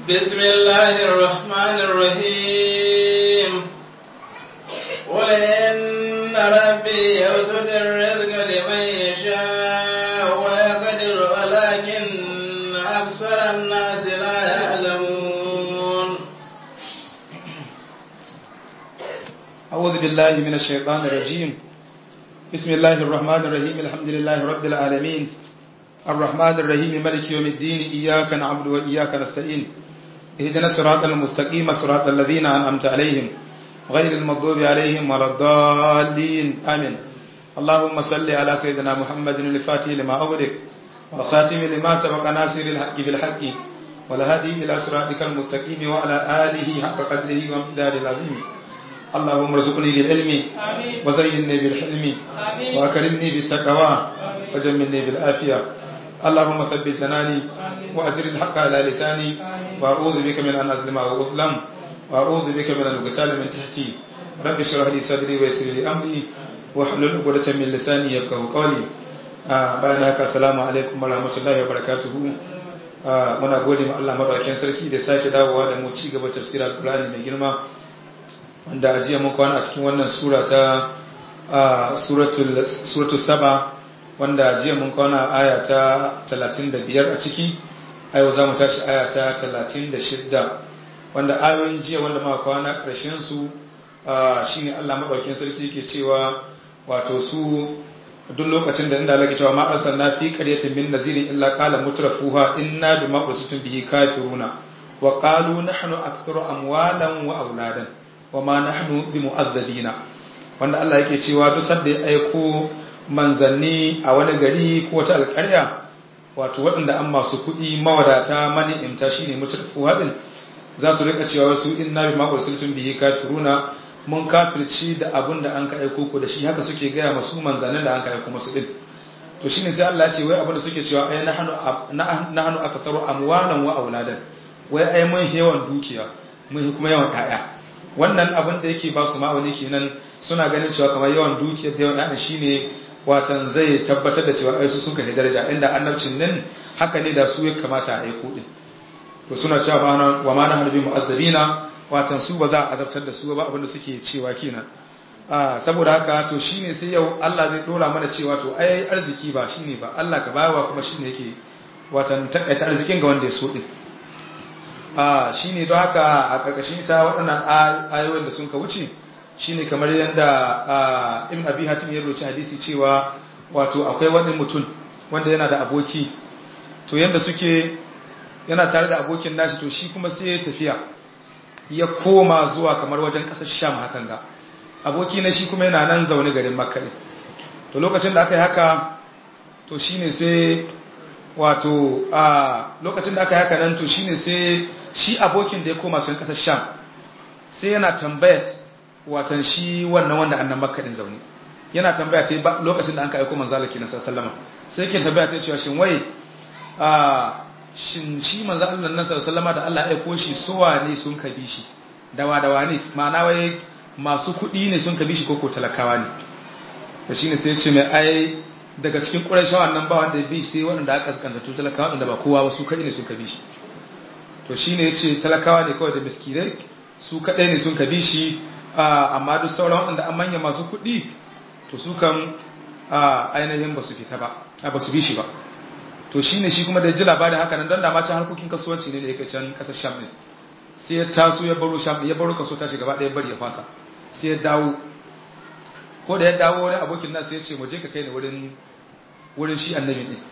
بسم الله الرحمن الرحيم قل إن ربي يبسط الرزق لمن يشاء ويقدر ولكن أكثر الناس لا يعلمون أعوذ بالله من الشيطان الرجيم بسم الله الرحمن الرحيم الحمد لله رب العالمين الرحمن الرحيم ملك يوم الدين إياك نعبد وإياك نستعين اهدنا الصراط المستقيم صراط الذين أنعمت عليهم غير المغضوب عليهم ولا الضالين آمين اللهم صل على سيدنا محمد الفاتح لما أغلق والخاتم لما سبق ناصر الحق بالحق والهادي إلى صراطك المستقيم وعلى آله حق قدره ومقداره العظيم اللهم ارزقني بالعلم وزينني بالحلم واكرمني بالتقوى وجملني بالعافيه اللهم ثبت جناني واجر الحق على لساني واعوذ بك من ان اظلم او اظلم واعوذ بك من ان اغتال من تحتي رب اشرح لي صدري ويسر لي امري واحلل عقدة من لساني يفقهوا قولي bayan haka assalamu alaikum warahmatullahi wabarakatuhu muna gode ma Allah madaukakin sarki da sake dawowa da mu ci gaba tafsirin alqur'ani mai girma wanda a jiya mun kwana a cikin wannan sura ta suratul saba wanda jiya mun kwana aya ta 35 a ciki a yau za mu tashi aya ta 36 wanda ayoyin jiya wanda muka kwana ƙarshen su shine Allah madaukakin sarki yake cewa wato su duk lokacin da inda Allah cewa ma arsalna fi qaryatin min nazirin illa qala mutrafuha inna bima ursitum bihi kafiruna wa qalu nahnu aktharu amwalan wa auladan wa ma nahnu bimu'azzabina wanda Allah yake cewa duk sanda ya aiko manzanni a wani gari ko wata alƙarya wato waɗanda an masu kuɗi mawadata mani imta shine mutarfu hadin za su rika cewa wasu inna bima ursiltum bihi kafiruna mun kafirci da abun da an ka aiko ko da shi haka suke gaya masu manzannin da an ka aiko masu din to shine sai Allah ya ce wai abin da suke cewa ai nahnu nahnu aktharu amwalan wa auladan wai ai mun yawan dukiya mun kuma yawan ƴaƴa wannan abin da yake ba su ma'auni kenan suna ganin cewa kamar yawan dukiyar da yawan ƴaƴa shine watan zai tabbatar da cewa ai su sun kai daraja inda annabcin nan haka ne da su ya kamata a aiko din to suna cewa wa ma nahnu bi mu'azzabina watan su ba za a azabtar da su ba abin da suke cewa kenan saboda haka to shine sai yau Allah zai dora mana cewa to ai arziki ba shine ba Allah ka bawa kuma shine yake watan takaita arzikin ga wanda ya so din shi ne don haka a ƙarƙashin ita waɗannan ayoyin da sun ka wuce shi ne kamar yadda ibn abi hatim ya roci hadisi cewa wato akwai wani mutum wanda yana da aboki to yadda suke yana tare da abokin nashi to shi kuma sai ya tafiya ya koma zuwa kamar wajen ƙasar sham hakan ga aboki na shi kuma yana nan zaune garin makka ne to lokacin da aka yi haka to shi ne sai wato a lokacin da aka yi haka nan to shi ne sai shi abokin da ya koma sun kasar sham sai yana tambayat watan shi wannan wanda annan makadin zaune yana tambaya ta ba lokacin da an ka aiko manzo Allah kenan sallama sai yake tambaya ta cewa shin wai a shin shi manzo Allah nan sallama da Allah ya aiko shi suwa ne sun kabi shi dawa dawa ne ma'ana wai masu kuɗi ne sun kabi shi koko talakawa ne to shine sai ya ce mai ai daga cikin ƙurashawa nan ba wanda ya bi sai waɗanda aka kanta talakawa waɗanda ba kowa ba su kai ne sun kabi shi to shi ne ya ce talakawa ne kawai da miskirai su kaɗai ne sun kabi shi amma duk sauran waɗanda an manya masu kuɗi to su kan ainihin ba su fita ba ba su bi shi ba to shi ne shi kuma da ji labarin haka nan don dama can harkokin kasuwanci ne da yake can ƙasar sham ne sai ya taso ya baro sham ya baro kaso tashi gaba ɗaya bari ya fasa sai ya dawo ko da ya dawo wani abokin nan sai ya ce mu je ka kai ni wurin wurin shi annabi ne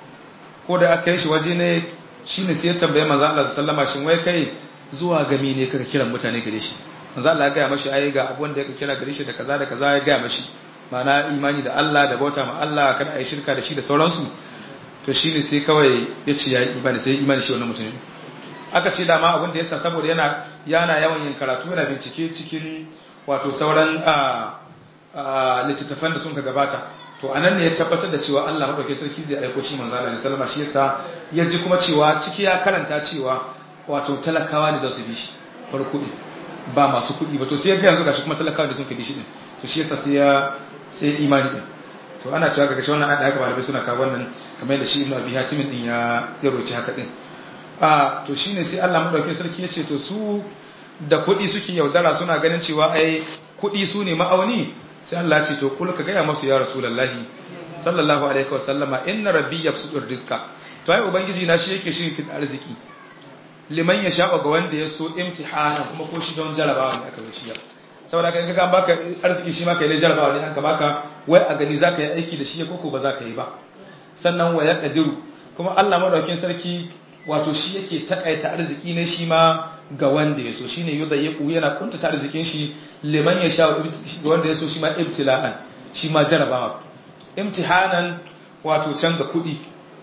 ko da aka yi shi waje ne shi ne sai ya tambaye manzo Allah sallama shin wai kai zuwa gami ne kaka kiran mutane gare shi manzo Allah ya gaya mashi ai ga abun da yake kira gare shi da kaza da kaza ya gaya mashi ma'ana imani da Allah da bauta ma Allah kada ai shirka da shi da sauransu to shine sai kawai ya ce ya yi imani sai imani shi wannan mutum aka ce dama abin da yasa saboda yana yana yawan yin karatu yana bincike cikin wato sauran littattafan da sun ka gabata to anan ne ya tabbatar da cewa Allah madaukakin sarki zai aiko shi manzo Allah sallama shi yasa ya ji kuma cewa ciki ya karanta cewa wato talakawa ne za su bi shi farko din ba masu kuɗi ba to sai ya ga yanzu gashi kuma talakawa da sun ka bi shi din to shi yasa sai ya sai imani din to ana cewa ga gashi wannan ayat haka malamai suna kawo wannan kamar yadda shi Ibn Abi Hatim din ya ya roci haka din a to shine sai Allah madaukakin sarki ya ce to su da kuɗi suke yaudara suna ganin cewa ai kuɗi su ne ma'auni sai Allah ce to kul ka gaya masu ya rasulullahi sallallahu alaihi wasallama inna rabbi yabsutur rizqa to ai ubangiji na shi yake shi fit arziki liman ya sha'a ga wanda ya so imtihana kuma ko shi don jarabawa ne aka bar shi saboda kai kaga baka arziki shi ma kai ne jarabawa ne an ka baka wai a gani zaka yi aiki da shi ko ko ba zaka yi ba sannan wa ya qadiru kuma Allah madaukakin sarki wato shi yake takaita arziki ne shi ma ga wanda ya so shine yudayyiqu yana kuntata arzikin shi liman ya sha ga wanda ya so shi ma ibtila'an shi ma jarabawa imtihanan wato can ga kudi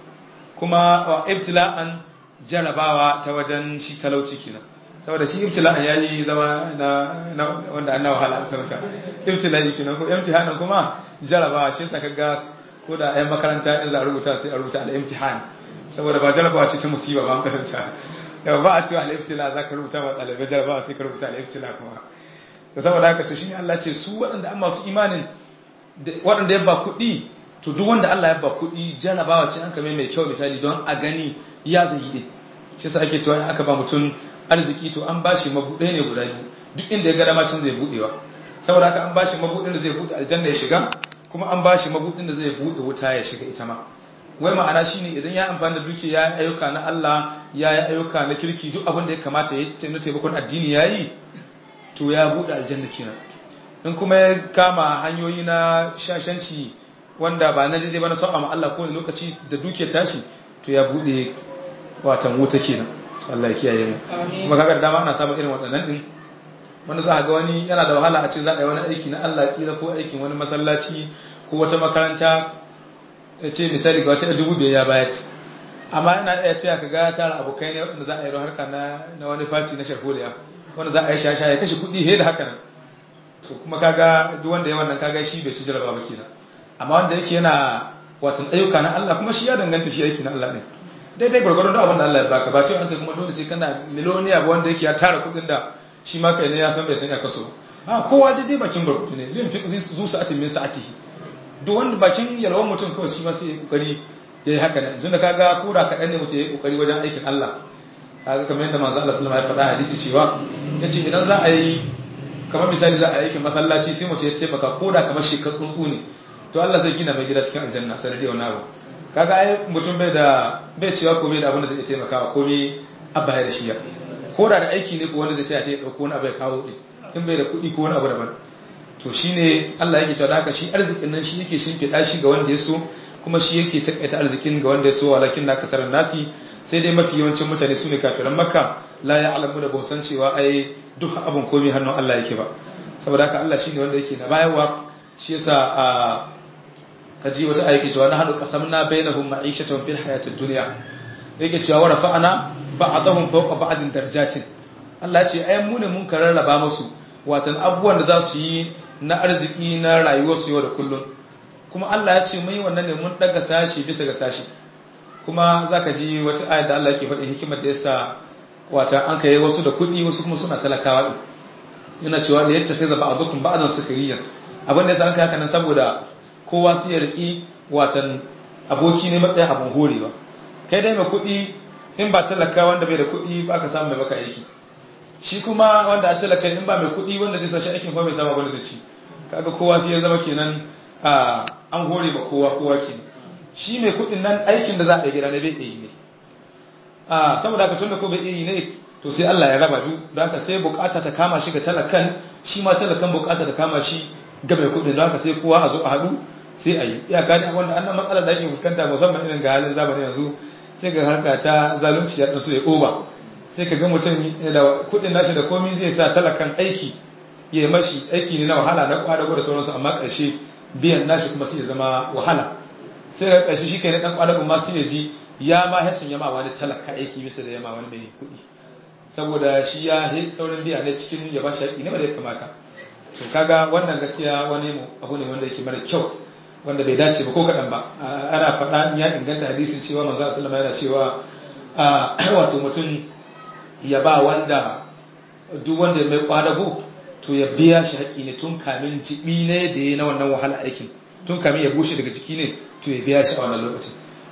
kuma wa ibtila'an jarabawa ta wajen shi talauci kenan saboda shi ibtila'an yayi zama na wanda an na wahala an karanta ibtila'i kenan ko imtihanan kuma jarabawa shi yasa kaga ko da ayan makaranta in za a rubuta sai a rubuta al-imtihan saboda ba jarabawa ce ta musiba ba an karanta yau ba a cewa al'iftila za ka rubuta ba ɗalibai jarabawa sai ka rubuta al'iftila kuma to saboda haka to shi ne Allah ce su waɗanda an masu imanin waɗanda ya ba kuɗi to duk wanda Allah ya ba kuɗi jarabawa ce an kame mai kyau misali don a gani ya zai yi shi sa ake cewa aka ba mutum arziki to an ba shi mabuɗe ne guda biyu duk inda ya ga dama cin zai buɗewa saboda haka an ba shi mabuɗin da zai buɗe aljanna ya shiga kuma an ba shi mabuɗin da zai buɗe wuta ya shiga ita ma wai ma'ana shine idan ya amfani da duki ya yi ayyuka na Allah ya yi ayyuka na kirki duk abin da ya kamata ya yi taimakon addini ya yi to ya buɗe aljanna kenan in kuma ya kama hanyoyi na shashanci wanda ba na daidai ba na sau'a ma Allah kowane lokaci da duke tashi to ya buɗe watan wuta kenan Allah ya kiyaye mu kuma kaga da dama ana samun irin waɗannan din wanda za a ga wani yana da wahala a ce za a yi wani aiki na Allah kila ko aikin wani masallaci ko wata makaranta ya ce misali ga wata dubu biyar ya bayar amma yana iya cewa ka ga tara abokai ne waɗanda za a yi harka na wani fati na sharholiya wanda za a yi shasha ya kashe kuɗi he da haka nan to kuma kaga duk wanda ya wannan kaga shi bai ci jaraba ba kenan amma wanda yake yana watan ayyuka na Allah kuma shi ya danganta shi aiki na Allah ne daidai gwargwadon da abin da Allah ya baka ba cewa an kai kuma dole sai kana miliyoniya ba wanda yake ya tara kuɗin da shi ma kai ne ya san bai san ya kaso a kowa daidai bakin gwargwado ne lim fi zu sa'atin min sa'atihi duk wanda bakin yalwan mutum kawai shi ma sai ya kokari ya yi haka nan tunda kaga kura kaɗan ne mutum ya yi kokari wajen aikin Allah kaga kamar yadda manzo Allah sallallahu alaihi wasallam ya faɗa hadisi cewa yace idan za a yi kamar misali za a yi aikin masallaci sai mutum ya ce baka koda kamar shi ka tsuntsu ne to Allah zai gina mai gida cikin aljanna sanadiyar wani abu kaga ai mutum bai da bai cewa ko bai da abin da zai taimakawa ko me abba ya da shi ya koda da aiki ne ko wanda zai ce ya dauko wani abu ya kawo din in bai da kuɗi ko wani abu daban to shine Allah yake cewa haka shi arzikin nan shi yake shimfiɗa shi ga wanda ya so kuma shi yake takaita arzikin ga wanda ya so walakin na kasar nasi sai dai mafi yawancin mutane su ne kafiran makka la ya alamu da ba san cewa ai duk abin komai hannun Allah yake ba saboda haka Allah shine wanda yake na bayarwa shi yasa a kaji wata ayyuka cewa na hadu qasamna bainahum ma'ishatan fil hayatid dunya yake cewa wa rafa'ana ba'dahum fawqa ba'din darajatin Allah ce ai mu ne mun kararraba musu watan abubuwan da za su yi na arziki na rayuwarsu yau da kullum kuma Allah ya ce mun yi wannan ne mun daga sashi bisa ga sashi kuma zaka ji wata ayat da Allah yake faɗi hikimar da yasa wata an kai wasu da kuɗi wasu kuma suna talakawa din yana cewa da yadda sai zaba azukum ba'dan sukariyan abin da yasa an kai haka nan saboda kowa sai ya riki watan aboki ne matsayin abin horewa kai dai mai kuɗi in ba talaka wanda bai da kuɗi ba ka samu mai baka aiki shi kuma wanda a talaka in ba mai kuɗi wanda zai sa shi aikin kuma mai samu abin da zai ci kaga kowa sai ya zama kenan an hore ba kowa kowa kenan shi mai kuɗin nan aikin da za a yi gida ne bai yi ne saboda haka tunda ko bai yi ne to sai Allah ya raba du don haka sai bukata ta kama shi ga talakan shi ma talakan bukata ta kama shi ga mai kuɗin don haka sai kowa a zo a haɗu sai a yi iyaka ne wanda annan matsalar da ake fuskanta musamman irin ga halin zamani yanzu sai ga harka ta zalunci ya ɗan so ya ƙoba sai ka ga mutum da kuɗin nashi da komi zai sa talakan aiki ya mashi aiki ne na wahala na kwadago da sauransu amma ƙarshe biyan nashi kuma sai ya zama wahala sai ga ƙarshe shi kai na ɗan kwadago ma sai ya ji ya ma hashin yama wani talaka aiki bisa da yama wani mai kuɗi saboda shi ya saurin biya ne cikin ya ba shi haƙi ne wanda ya kamata to kaga wannan gaskiya wani abu ne wanda yake mara kyau wanda bai dace ba ko kaɗan ba ana faɗa ya inganta hadisin cewa manzo sallama yana cewa wato mutum ya ba wanda duk wanda mai kwadago to ya biya shi haƙi ne tun kamin jibi ne da ya na wannan wahala aikin tun kamin ya bushe daga jiki ne to ya biya shi a wannan lokacin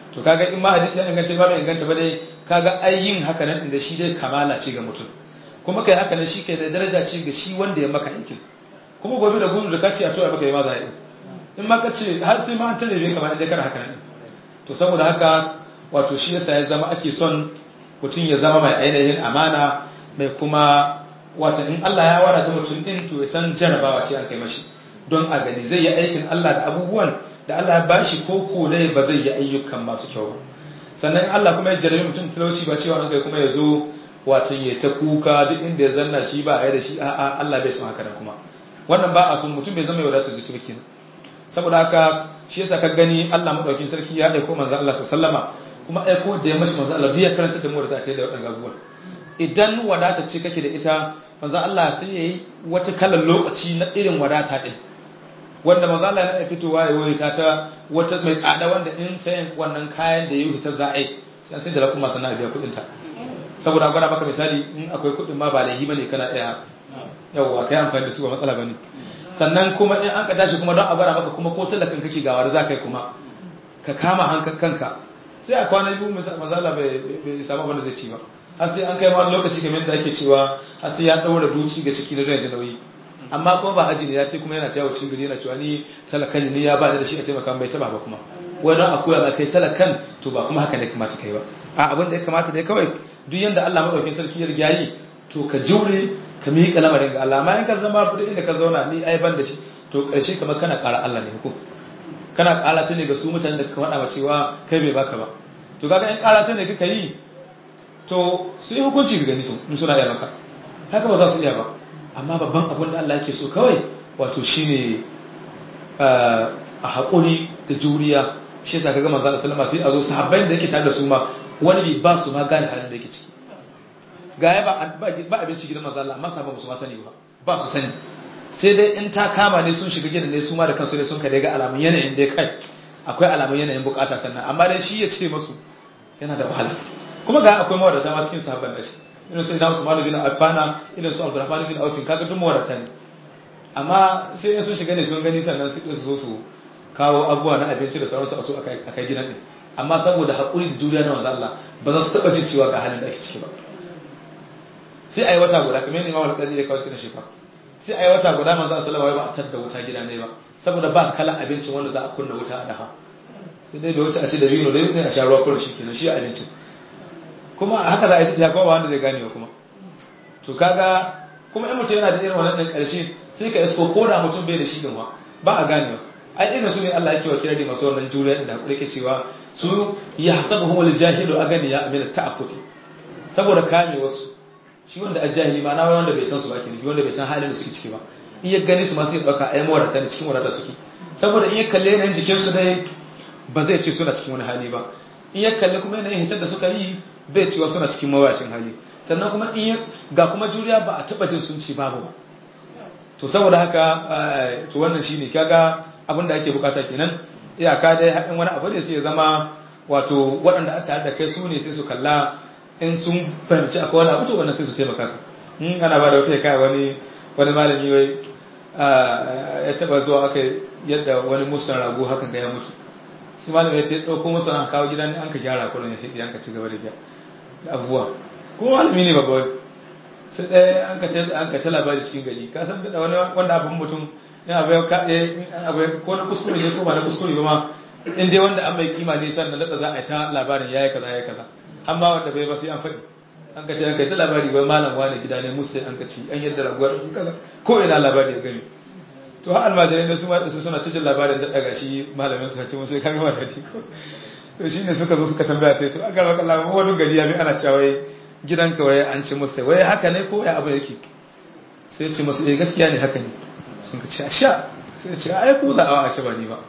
to kaga in ma hadisi ya inganta ba bai inganta ba dai kaga ai yin haka nan inda shi dai kamala ce ga mutum kuma kai haka nan shi kai da daraja ce ga shi wanda ya maka aikin kuma gobe da gudu da kace a to ya maka yi ma za in ma kace har sai ma an tare bai kamar inda kana haka nan to saboda haka wato shi yasa ya zama ake son mutum ya zama mai ainihin amana mai kuma wata in Allah ya wadata mutum din to ya san jarabawa ce an kai mashi don a gani zai yi aikin Allah da abubuwan da Allah ya bashi ko ko dai ba zai yi ayyukan masu kyau ba sannan Allah kuma ya jarabi mutum talauci ba cewa an kai kuma ya zo wata ya ta kuka duk inda ya zanna shi ba a yi da shi a'a Allah bai son haka nan kuma wannan ba a son mutum bai zama ya wadata zuci ba kenan saboda haka shi yasa ka gani Allah madaukin sarki ya aiko manzo Allah sallama kuma aiko da ya mashi manzo Allah duk ya karanta da mu da ta da wadannan abubuwan idan wadata ce kake da ita manzo Allah sai yayi wata kalan lokaci na irin wadata din wanda manzo Allah ya fitowa ya wuri ta ta wata mai tsada wanda in sayan wannan kayan da yayi ta za'i sai sai da rakuma sannan biya kudin ta saboda gwada maka misali in akwai kudin ma ba laihi bane kana daya yawa kai amfani da su ba matsala bane sannan kuma in an ka tashi kuma don a gwada maka kuma ko talakan kake gawar za ka yi kuma ka kama hankan kanka sai a kwana biyu mazala bai samu abin da zai ci ba har sai an kai ma lokaci kamar da ake cewa har sai ya daura duci ga ciki na don ji nauyi amma kuma ba aji ne ya ce kuma yana cewa cikin gari yana cewa ni talakan ne ya ba da shi a taimaka bai taba ba kuma wani a koya za kai talakan to ba kuma haka ne kamata kai ba a abin da ya kamata dai kawai duk yanda Allah madaukakin sarki ya riga yi to ka jure ka miƙa lamarin ga Allah amma in ka zama duk inda ka zauna ni ai ban da shi to ƙarshe kamar kana ƙara Allah ne hukum kana ƙara ta ne ga su mutanen da ka faɗa cewa kai bai baka ba to kaga in ƙara ta ne kika yi to su yi hukunci ga gani su in suna iya maka haka ba za su iya ba amma babban abin da Allah yake so kawai wato shine a haƙuri da juriya shi yasa kaga manzo Allah sallama sai a zo sahabbai da yake tare da su ma wani bi ba su ma gane halin da yake ciki ga ya ba abinci gidan manzo Allah amma sahabbai ba su ma sani ba ba su sani sai dai in ta kama ne sun shiga gidan ne su ma da kansu ne sun kare ga alamun yanayin dai kai akwai alamun yanayin bukata sannan amma dai shi ya ce masu yana da wahala kuma ga akwai mawadata ma cikin sahabban da shi irin su idan Usman bin Affan irin su Abdurrahman bin Auf kaga duk mawadata ne amma sai in sun shiga ne sun gani sannan su zo su kawo abubuwa na abinci da sauransu a so a kai gidan din amma saboda haƙuri da juriya na manzo Allah ba za su taɓa jin cewa ga halin da ake ciki ba sai a yi wata guda kamar yadda Imam Al-Qadi ya kawo cikin shefa sai a yi wata guda manzo Allah sallallahu alaihi ba a tadda wuta gida ne ba saboda ba kalan abincin wanda za a kunna wuta a dafa sai dai bai wuce a ce da bino da ne a sha ruwa kullum shikenan shi abincin kuma haka za a yi ta kuma ba wanda zai gane ba kuma to kaga kuma in mutum yana da irin wannan ɗin ƙarshe sai ka isko ko da mutum bai da shi din ba ba a gane ba ai irin su ne Allah yake wa kirari masu wannan juriya da hakuri yake cewa su ya hasabuhum al-jahilu agani ya amina ta'affufi saboda kame wasu shi wanda ajahili ma na wanda bai san su ba ke wanda bai san halin da suke ciki ba in ya gani su ma sai ya dauka ai mawadata ne cikin wadata suke saboda in ya kalle yanayin jikin su dai ba zai ce suna cikin wani hali ba in ya kalle kuma yanayin hitar da suka yi bai cewa suna cikin mawacin hali sannan kuma in ga kuma juriya ba a taba jin sun ci babu ba to saboda haka to wannan shine kaga abin da ake bukata kenan iyaka dai haɗin wani abu ne sai ya zama wato waɗanda a tare da kai su ne sai su kalla in sun fahimci akwai wani abu to wannan sai su taimaka ka in ana ba da wata kai wani wani malami wai ya taba zuwa aka yadda wani musan rago hakan ga ya mutu sai malami ya ce ɗauko musan an kawo gidan an ka gyara kullum ya fi an ka ci gaba da abubuwa kuma malami ne babba sai ɗaya an ka ce an ka ce labari cikin gari ka san da wani wanda abin mutum in abu ya abu ko na kuskure ne ko ba na kuskure ba ma in dai wanda an mai kima ne sannan da za a yi ta labarin yayi kaza yayi kaza amma wanda bai ba sai an faɗi an ka ce an kai ta labari bai malam wani gida ne musu an ka ci an yadda raguwar kaza ko ina labari ya gani to har almajirai ne su ma da su suna cikin labarin da daga shi malamin su ce musu ya kaga mata ko to shine suka zo suka tambaya ta to aka raka Allah wani gari ya bi ana cewa gidanka waye an ci musu wai haka ne ko ya abu yake sai ce musu eh gaskiya ne haka ne sun ka ce a sha sai ce ai ku za a wa ba ni ba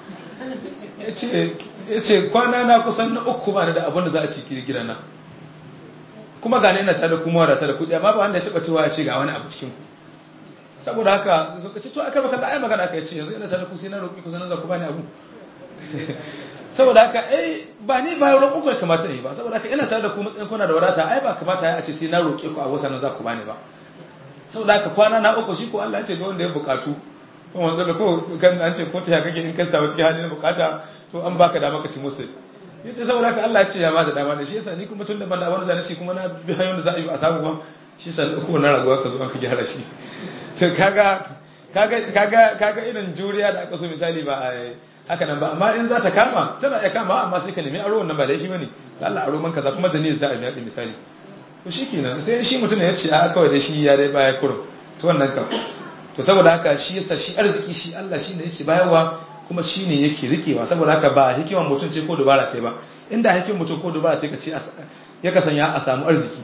ya ce kwana na kusan na uku ba da abin da za a ci gidan na kuma gane ina tare kuma wadata da kudi amma ba wanda ya taba cewa ya ce ga wani abu cikin ku saboda haka sai suka ce to aka baka ai magana aka ce yanzu ina tare ku sai na roƙi ku sanan za ku bani abu saboda haka ai ba ni ba roƙo ku kamata ne ba saboda haka ina tare da ku matsayin kuna da wadata ai ba kamata ya ce sai na roƙe ku abu sanan za ku bani ba saboda haka kwana na uku shi ko Allah ya ce ga wanda ya bukatu ko wanzu da ko kan an ce ko ta ya kake in ka samu cikin halin bukata to an baka da maka ci musu yace saboda haka Allah ya ce ya ba da dama da shi yasa ni kuma tun da ban da wani zane shi kuma na bi hanyoyin da za a yi a samu ba shi yasa ko na raguwa ka zo an ka gyara shi to kaga kaga kaga kaga irin juriya da aka so misali ba a haka nan ba amma in za ta kama tana iya kama amma sai ka nemi aro wannan ba laifi bane Allah aro man kaza kuma da ni za a biya misali to shikenan sai shi mutum ya ce a kawai da shi ya dai baya kurum to wannan kam to saboda haka shi yasa shi arziki shi Allah shine yake bayarwa kuma shine yake rikewa saboda haka ba hikiman mutum ce ko dubara ce ba inda hikiman mutum ko dubara ce ka ce ya kasanya a samu arziki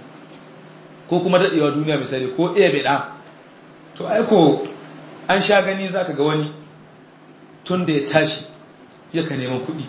ko kuma dadewa duniya misali ko iya bida to aiko an sha gani zaka ga wani tun da ya tashi yaka neman kuɗi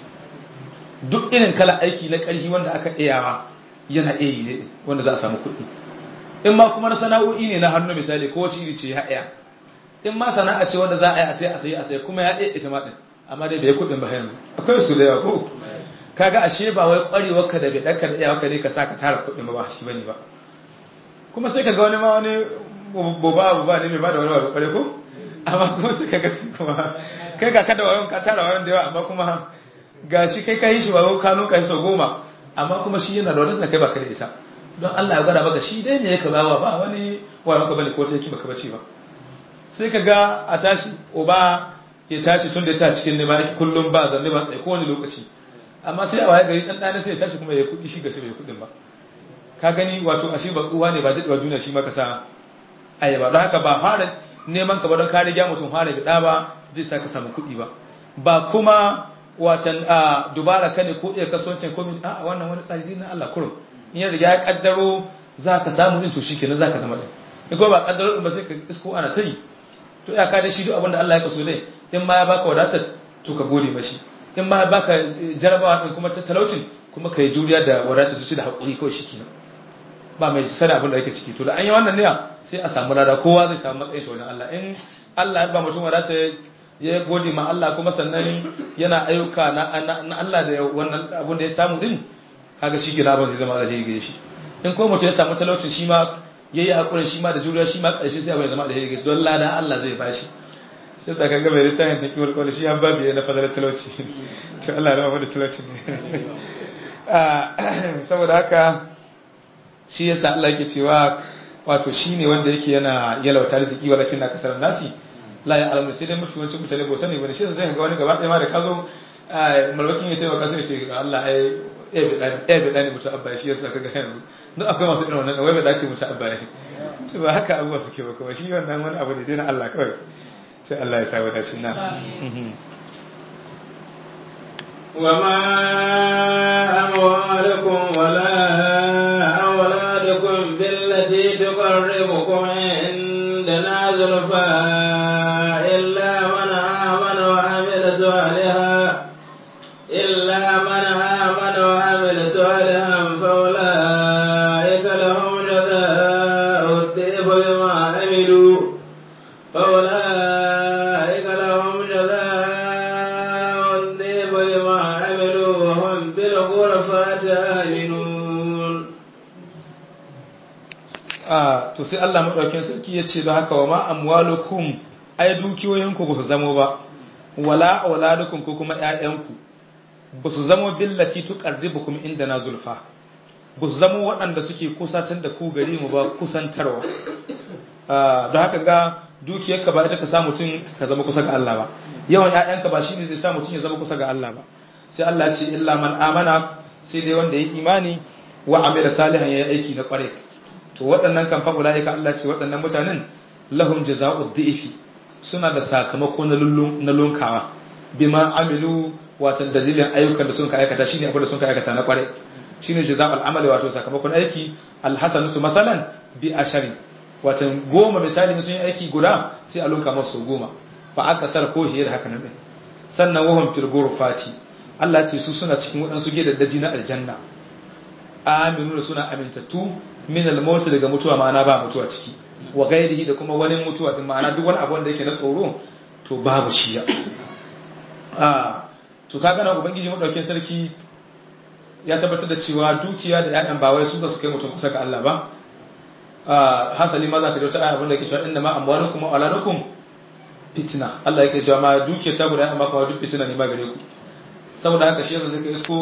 duk irin kala aiki na ƙarfi wanda aka iyawa yana iya yi ne wanda za a samu kuɗi in ma kuma na sana'o'i ne na hannu misali ko wace iri ce ya iya in ma sana'a ce wanda za a yi a tai a sayi a sayi kuma ya iya ita ma ɗin amma dai bai kuɗin ba yanzu akwai su da yawa ko kaga ashe ba wai ƙwarewar ka da bai ɗanka da iyawa ka ne ka sa ka tara kuɗin ba ba shi bane ba kuma sai ka ga wani ma wani boba boba ne mai ba da wani ba ƙware ko amma kuma sai ka ga kuma kai ga kada wayon ka tara wayon da yawa amma kuma ga shi kai ka yi shi wayo ka nuka shi sau goma amma kuma shi yana da wani da kai ba ka da ita don Allah ya gwada maka shi dai ne ya ka bawa ba wani wayo ka bane ko ta yake baka bace ba sai ka ga a tashi oba ya tashi tun da ya tashi cikin nema yake kullum ba zanne ba tsaye kowane lokaci amma sai a waye gari dan dana sai ya tashi kuma ya kudi shi gashi bai kudin ba ka gani wato ashe ba tsuwa ne ba daɗewa duniya shi maka sa ayyaba don haka ba fara neman ka ba don kare gya mutum fara bida ba zai sa ka samu kuɗi ba ba kuma watan a dubara ka ne ko iya kasuwancin ko min a wannan wani tsari na Allah kurum in ya riga ya kaddaro za ka samu din to shikenan za ka zama din in ko ba kaddaro ba sai ka isko ana tayi to ya ka da shi duk abin da Allah ya kaso dai in ma ya baka wadatar to ka gode mashi in ma ya baka jarabawa din kuma talaucin kuma ka yi juriya da wadatar zuci da haƙuri kawai shikenan ba mai sani abin da yake ciki to da an yi wannan ne sai a samu lada kowa zai samu matsayin shi wajen Allah in Allah ya ba mutum wadata ya gode ma Allah kuma sannan yana ayyuka na Allah da wannan abin da ya samu din kaga shi gina ban zai zama alheri gare shi in ko mutum ya samu talaucin shi ma yayi hakurin shi ma da juriya shi ma karshe sai abin ya zama alheri gare shi don lada Allah zai bashi shi ta kaga mai littafin ta kiwar kawai shi an babu na fadalar talauci to Allah ya rama da talauci ne saboda haka shi yasa Allah yake cewa wato shine wanda yake yana yalauta riziki walakin na kasar nasi la ya alamu sai dai mafi wancan mutane ba sani bane shi yasa zai ga wani gaba ɗaya ma da kazo malwakin ya taimaka sai ya ce Allah ai ya bi dani mutu abba shi yasa kaga yanzu duk akwai masu irin wannan wai bai dace mutu abba ne to ba haka abuwa suke ba kuma shi wannan wani abu ne dai na Allah kawai sai Allah ya sa wadacin na وما أموالكم ولا أولادكم بالتي تقربكم عندنا زلفى إلا من آمن وعمل صالحا إلا من آمن وعمل صالحا فأولئك لهم جزاء الضيف بما عملوا فأولئك لهم جزاء الضيف بما عملوا وهم بالغرفات آمنون a to sai Allah madaukakin sarki ya ce don haka wa ma amwalukum ai dukiyoyinku ba su zamo ba wala auladukum ko kuma ƴaƴanku ba su zamo billati tuqarribukum inda na zulfa ba su zamo waɗanda suke kusatar da ku gari mu ba kusantarwa don haka ga dukiyarka ba ita ka sa mutum ka zama kusa ga Allah ba yawan ƴaƴanka ba shine zai sa mutum ya zama kusa ga Allah ba sai Allah ce illa man amana sai dai wanda ya imani wa amila salihan ya aiki na kware to waɗannan kan fa ulaika Allah ce waɗannan mutanen lahum jazaa'ud dhifi suna da sakamako na lunkawa bima amilu wato dalilin ayyukan da sun ka aikata shine abin da sun ka aikata na kware shine jazaa'ul amali wato sakamakon aiki alhasanatu mathalan bi ashari wato goma misali sun yi aiki guda sai a lunka masu goma fa aka sar ko hiyar haka nan sannan wahum fil ghurfati Allah ce su suna cikin waɗansu gidaddaji na aljanna aminu da suna amintattu min al-maut daga mutuwa ma'ana ba mutuwa ciki wa gairihi da kuma wani mutuwa din ma'ana duk wani abu wanda yake na tsoro to babu shi ya ah to kaga na ubangiji madaukakin sarki ya tabbatar da cewa dukiya da ƴaƴan ba wai su za su kai mutum kusa ga Allah ba ah hasali ma za ka dauta abin da yake cewa inna ma amwalukum wa auladukum fitna Allah yake cewa ma dukiya ta guda amma kuma duk fitna ne ma gare ku saboda haka shi yasa zai kai isko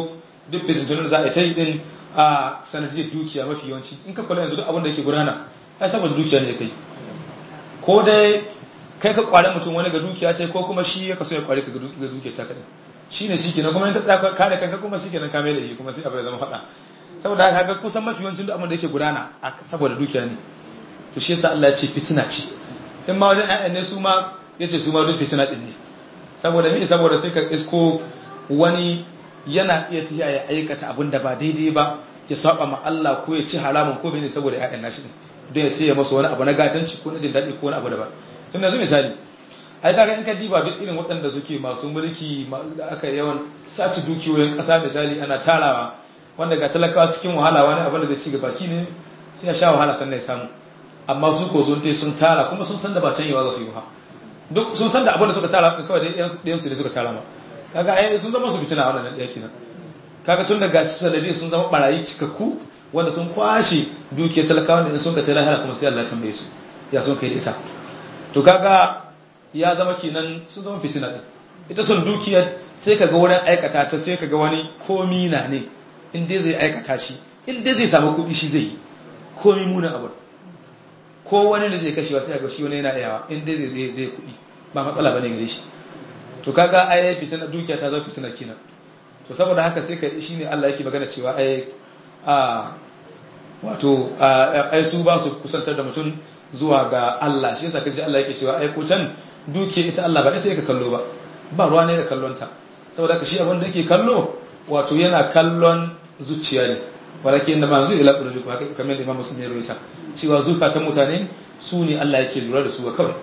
duk fitintunan za a ta yi din a sanadiyar dukiya mafi yawanci in ka kula yanzu duk abin da yake gudana ai saboda dukiya ne kai ko dai kai ka kware mutum wani ga dukiya ce ko kuma shi ya kaso ya kware ka ga dukiya ta kadai shine shi kenan kuma in ka tsaka kare kanka kuma shi kenan ka mai da yi kuma sai abu ya zama faɗa saboda haka kusan mafi yawancin duk abin da yake gudana saboda dukiya ne to shi yasa Allah ya ce fitina ce in ma wajen ƴaƴan ne su ma yace su ma duk fitina din ne saboda me saboda sai ka isko wani yana iya tafiya ya aikata abin da ba daidai ba ya saba ma Allah ko ya ci haramun ko bane saboda ƴaƴan nashi din don ya ce ya masa wani abu na gatanci ko na jin daɗi ko wani abu daban tun yanzu misali ai kaga in ka diba duk irin waɗanda suke masu mulki da aka yawan sace dukiyoyin ƙasa misali ana tarawa wanda ga talakawa cikin wahala wani abin da zai ci gaba ki ne sai ya sha wahala sannan ya samu amma su ko sun sun tara kuma sun san da ba canyewa za su yi ba duk sun san da abin da suka tara kawai da ɗayan su ne suka tara ma kaga ai sun zama su fitina wannan ɗaya kenan kaga tun daga sanadi sun zama barayi cikakku wanda sun kwashe dukiyar talakawa da sun ka tara lahara kuma sai Allah ya tambaye su ya sun kai da ita to kaga ya zama kenan sun zama fitina din ita son dukiyar sai kaga wurin aikata ta sai kaga wani komi na ne in dai zai aikata shi in dai zai samu kuɗi shi zai yi komi munin abu ko wani da zai kashewa sai ga shi wani yana yawa in dai zai zai kuɗi ba matsala bane gare shi to kaga ai fitina dukiya ta zama fitina kenan to saboda haka sai ka shine Allah yake magana cewa ai a wato ai su ba su kusantar da mutum zuwa ga Allah shi yasa kaji Allah yake cewa ai ko can dukiya ita Allah ba ita yake kallo ba ba ruwa ne da kallon ta saboda haka shi abin da yake kallo wato yana kallon zuciya ne walakin da mazu ila qulubikum haka kamar Imam Muslim ya rawaita cewa zukatan mutane su ne Allah yake lura da su kawai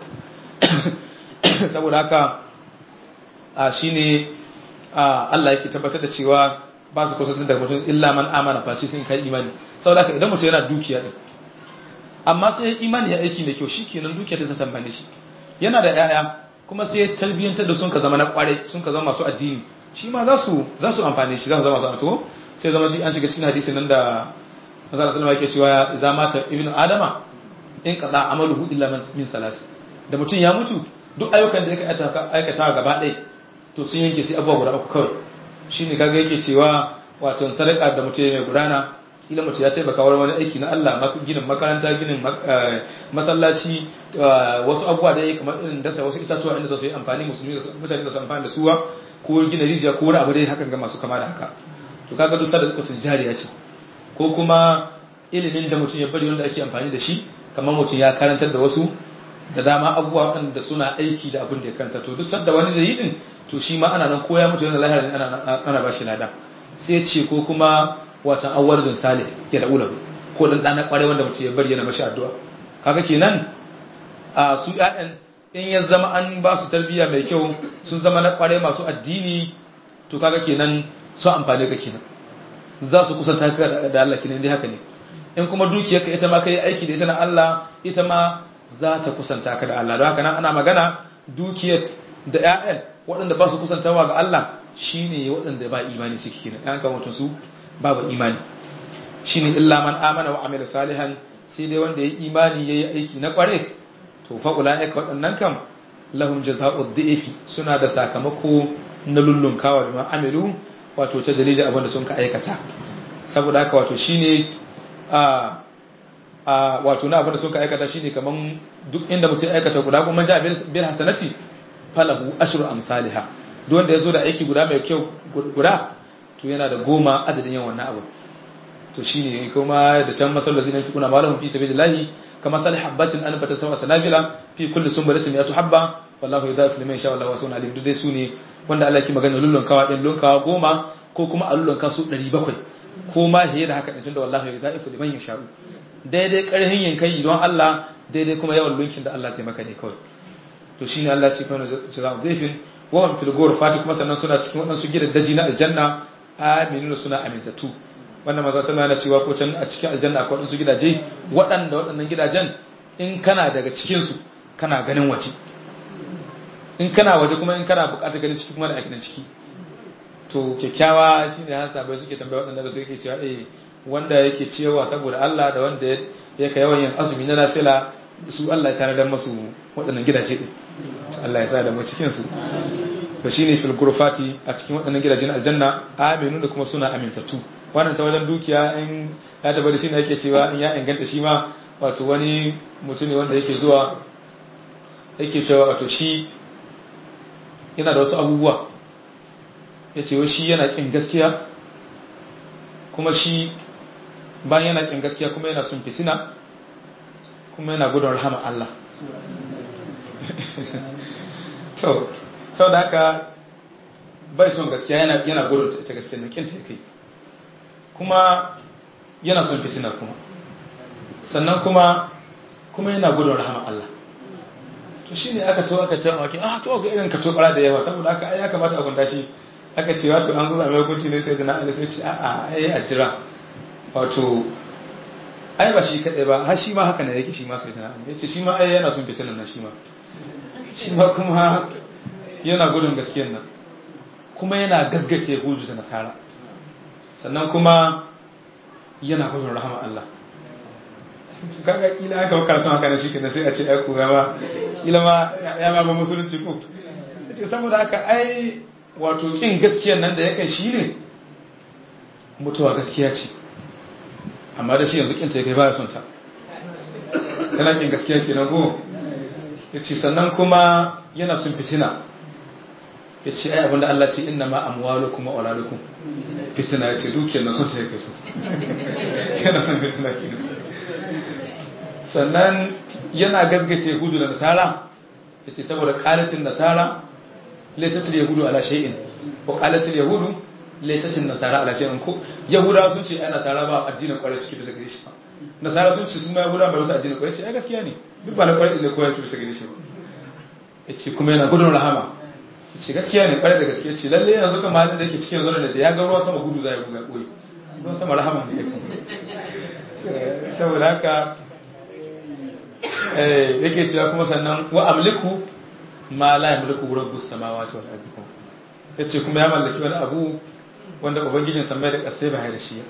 saboda haka a shine Allah yake tabbatar da cewa ba su kusantar da mutum illa man amana fa sun kai imani saboda haka idan mutum yana dukiya din amma sai ya imani ya aiki mai kyau shikenan dukiya ta tambane shi yana da yaya kuma sai ya tarbiyyantar da sun ka zama na kware sun ka zama masu addini shi ma za su za su amfane shi za su zama masu amfani sai zama shi an shiga cikin hadisin nan da Manzo sallallahu yake cewa idza mata ibnu adama in qada amaluhu illa min salas da mutum ya mutu duk ayyukan da ya aikata gaba ɗaya to sun yanke sai abubuwa guda uku kawai shine kaga yake cewa wato sadaka da mutum mai gudana kila mutum ya taimaka wani wani aiki na Allah ginin makaranta ginin masallaci wasu abubuwa da ya kamar irin dasa wasu itatuwa inda za su yi amfani musulmi mutane za su amfani da suwa ko gina rijiya ko wani abu dai hakan ga masu kama da haka to kaga duk sadaka sun jariya ce ko kuma ilimin da mutum ya bari wanda ake amfani da shi kamar mutum ya karantar da wasu da dama abubuwa waɗanda suna aiki da abin da ya karanta to duk sadda wani zai yi din to shi ma ana nan koya mutu yana lahira ana ana ba shi lada sai ce ko kuma watan awwarzun salih ya da ulahu ko dan dana kware wanda mutum ya bari yana mashi addu'a kaga kenan a su ƴaƴan in ya zama an ba su tarbiyya mai kyau sun zama na kware masu addini to kaga kenan su amfane ka kenan za su kusanta ka da Allah kenan dai haka ne in kuma dukiyarka ita ma kai aiki da ita na Allah ita ma za ta kusanta ka da Allah don haka nan ana magana dukiyar da ƴaƴan waɗanda ba su kusantawa ga Allah shine waɗanda ba imani suke kenan ƴan kan mutum su babu imani shine illa man amana wa amila salihan sai dai wanda yayi imani yayi aiki na kware to fa ulaika waɗannan kam lahum jazaa'ud dhi'fi suna da sakamako na lullunkawa da amilu wato ta dalilin abin da sun ka aikata saboda haka wato shine a a wato na abin da sun ka aikata shine kaman duk inda mutum ya aikata guda kuma ja bil hasanati falahu ashru amsalha duk wanda yazo da aiki guda mai kyau guda to yana da goma adadin yawan wannan abu to shine kuma da can masal ladina fi kuna malahum fi sabilillahi kama salih habatin an bata sama sanabila fi kulli sunbulatin mi'atu habba wallahu yudhafu liman yasha wallahu wasi'un alim duk dai su ne wanda Allah ke magana lullun kawa din lunkawa goma ko kuma a lullun kasu 700 ko ma hiye da haka din tunda wallahi yudhafu liman yasha daidai karhin yankai don Allah daidai kuma yawan lunkin da Allah zai maka ne kawai to shine Allah ce kana jazaa'u dhaifin wa hum fil ghurfati kuma sannan suna cikin wadansu gidaddaji na aljanna aminuna suna amintatu wannan maza sallallahu alaihi cewa ko can a cikin aljanna akwai wadansu gidaje waɗanda waɗannan gidajen in kana daga cikin su kana ganin waje in kana waje kuma in kana buƙatar ganin ciki kuma da aikin ciki to kyakkyawa shine har sabai suke tambaya waɗanda ba su yake cewa eh wanda yake cewa saboda Allah da wanda yake yawan yin azumi na nafila su Allah ya tanadar masu waɗannan gidaje din Allah ya sa da mu cikin su to shine fil ghurfati a cikin waɗannan gidajen aljanna aminu da kuma suna amintattu wannan ta wajen dukiya in ya tabbata shine yake cewa in ya inganta shi ma wato wani mutum ne wanda yake zuwa yake cewa wato shi yana da wasu abubuwa ya ce shi yana ƙin gaskiya kuma shi bayan yana ƙin gaskiya kuma yana sun fitina kuma yana gudun rahama Allah to sau da haka bai son gaskiya yana gudun ita gaskiya na ƙinta ya kai kuma yana son fitina kuma sannan kuma kuma yana gudun rahama Allah to shi ne aka to aka ta maki ah to ga irin ka to da yawa saboda haka ai ya kamata a gunta shi aka ce wato an zo zama hukunci ne sai da na sai ce a'a ai a jira wato ai ba shi kadai ba har shi ma haka ne yake shi ma sai da na yace shi ma ai yana son fitinan nan shi ma shi ma kuma yana gudun gaskiyar nan kuma yana gasgace hudu da nasara sannan kuma yana gudun rahama Allah kaga kila aka baka karatun haka ne shi kenan sai a ce ai ku ma kila ma ya ma ba musulunci ko ce saboda haka ai wato kin gaskiyar nan da yakan shi ne mutuwa gaskiya ce amma da shi yanzu kinta ya kai baya son ta yana kin gaskiya kenan ko yace sannan kuma yana son fitina yace ai abinda Allah ce inna ma amwalukum wa auladukum fitina yace dukiyar nan son ta yake so yana son fitina kenan sannan yana gazgace hudu da nasara yace saboda qalatin nasara laysatul yahudu ala shay'in wa qalatul yahudu laysatul nasara ala shay'in ko yahuda sun ce ai nasara ba addinin kwarai suke bisa gare shi ba nasara sun ce sun ma yahuda ba wasu addinin kwarai ce ai gaskiya ne duk ba na kwarai ne ko ya bisa gare shi ba yace kuma yana gudun rahama yace gaskiya ne kwarai da gaskiya ce lalle yanzu kan malin da yake cikin yanzu da ya ga ruwa sama gudu zai buga koyi ruwan sama rahama ne saboda haka yake cewa kuma sannan wa amliku ma la yamliku rabbus samawati wal ardi yace kuma ya mallaki wani abu wanda ubangijin samai da kasai ba da shi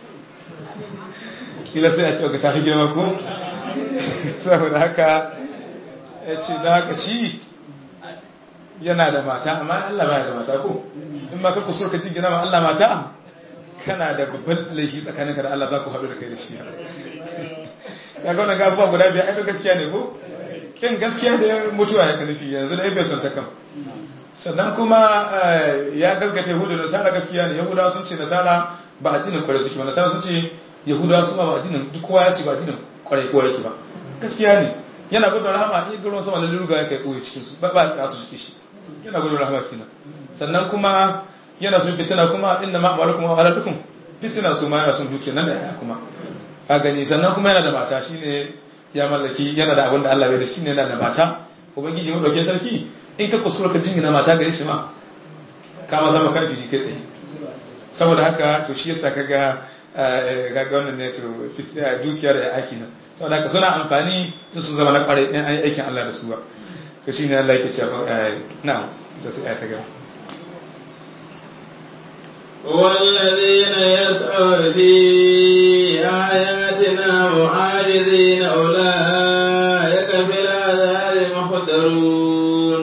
kila sai a ce ga ta girma ko saboda haka yace da haka shi yana da mata amma Allah ba da mata ko in ma ka kusur ka jingina ma Allah mata kana da babban laifi tsakaninka da Allah za ku haɗu da kai da shi ya ga wannan gabuwa guda biya ai gaskiya ne ko kin gaskiya da mutuwa ya nufi yanzu da ibe son ta kam sannan kuma ya gaskata yahudu da nasara gaskiya ne yahudawa sun ce nasara ba addinin kwarai suke ba nasara sun ce yahudawa su ma ba addinin duk kowa ya ce ba addinin kwarai kowa yake ba gaskiya ne yana gudun rahama in ga ruwan sama lalle ruga ya kai koyi cikin su ba ba tsaya su cike shi yana gudun rahama kenan sannan kuma yana sun fitina kuma inda ma amwalukum wa auladukum fitina su ma yana sun duke nan da ya kuma ka gani sannan kuma yana da mata shine ya mallaki yana da abin da Allah bai da shine yana da mata ubangiji mu dauke sarki in ka kuskura ka jingina mata gare shi ma ka ma zama kafiri kai tsaye saboda haka to shi yasa kaga ga wannan ne to dukiyar da aiki nan saboda haka suna amfani in su zama na kware in an yi aikin Allah da su ba to shine Allah yake cewa na'am sai sai ta gaba والذين يسعون في آياتنا معاجزين أولئك في العذاب محضرون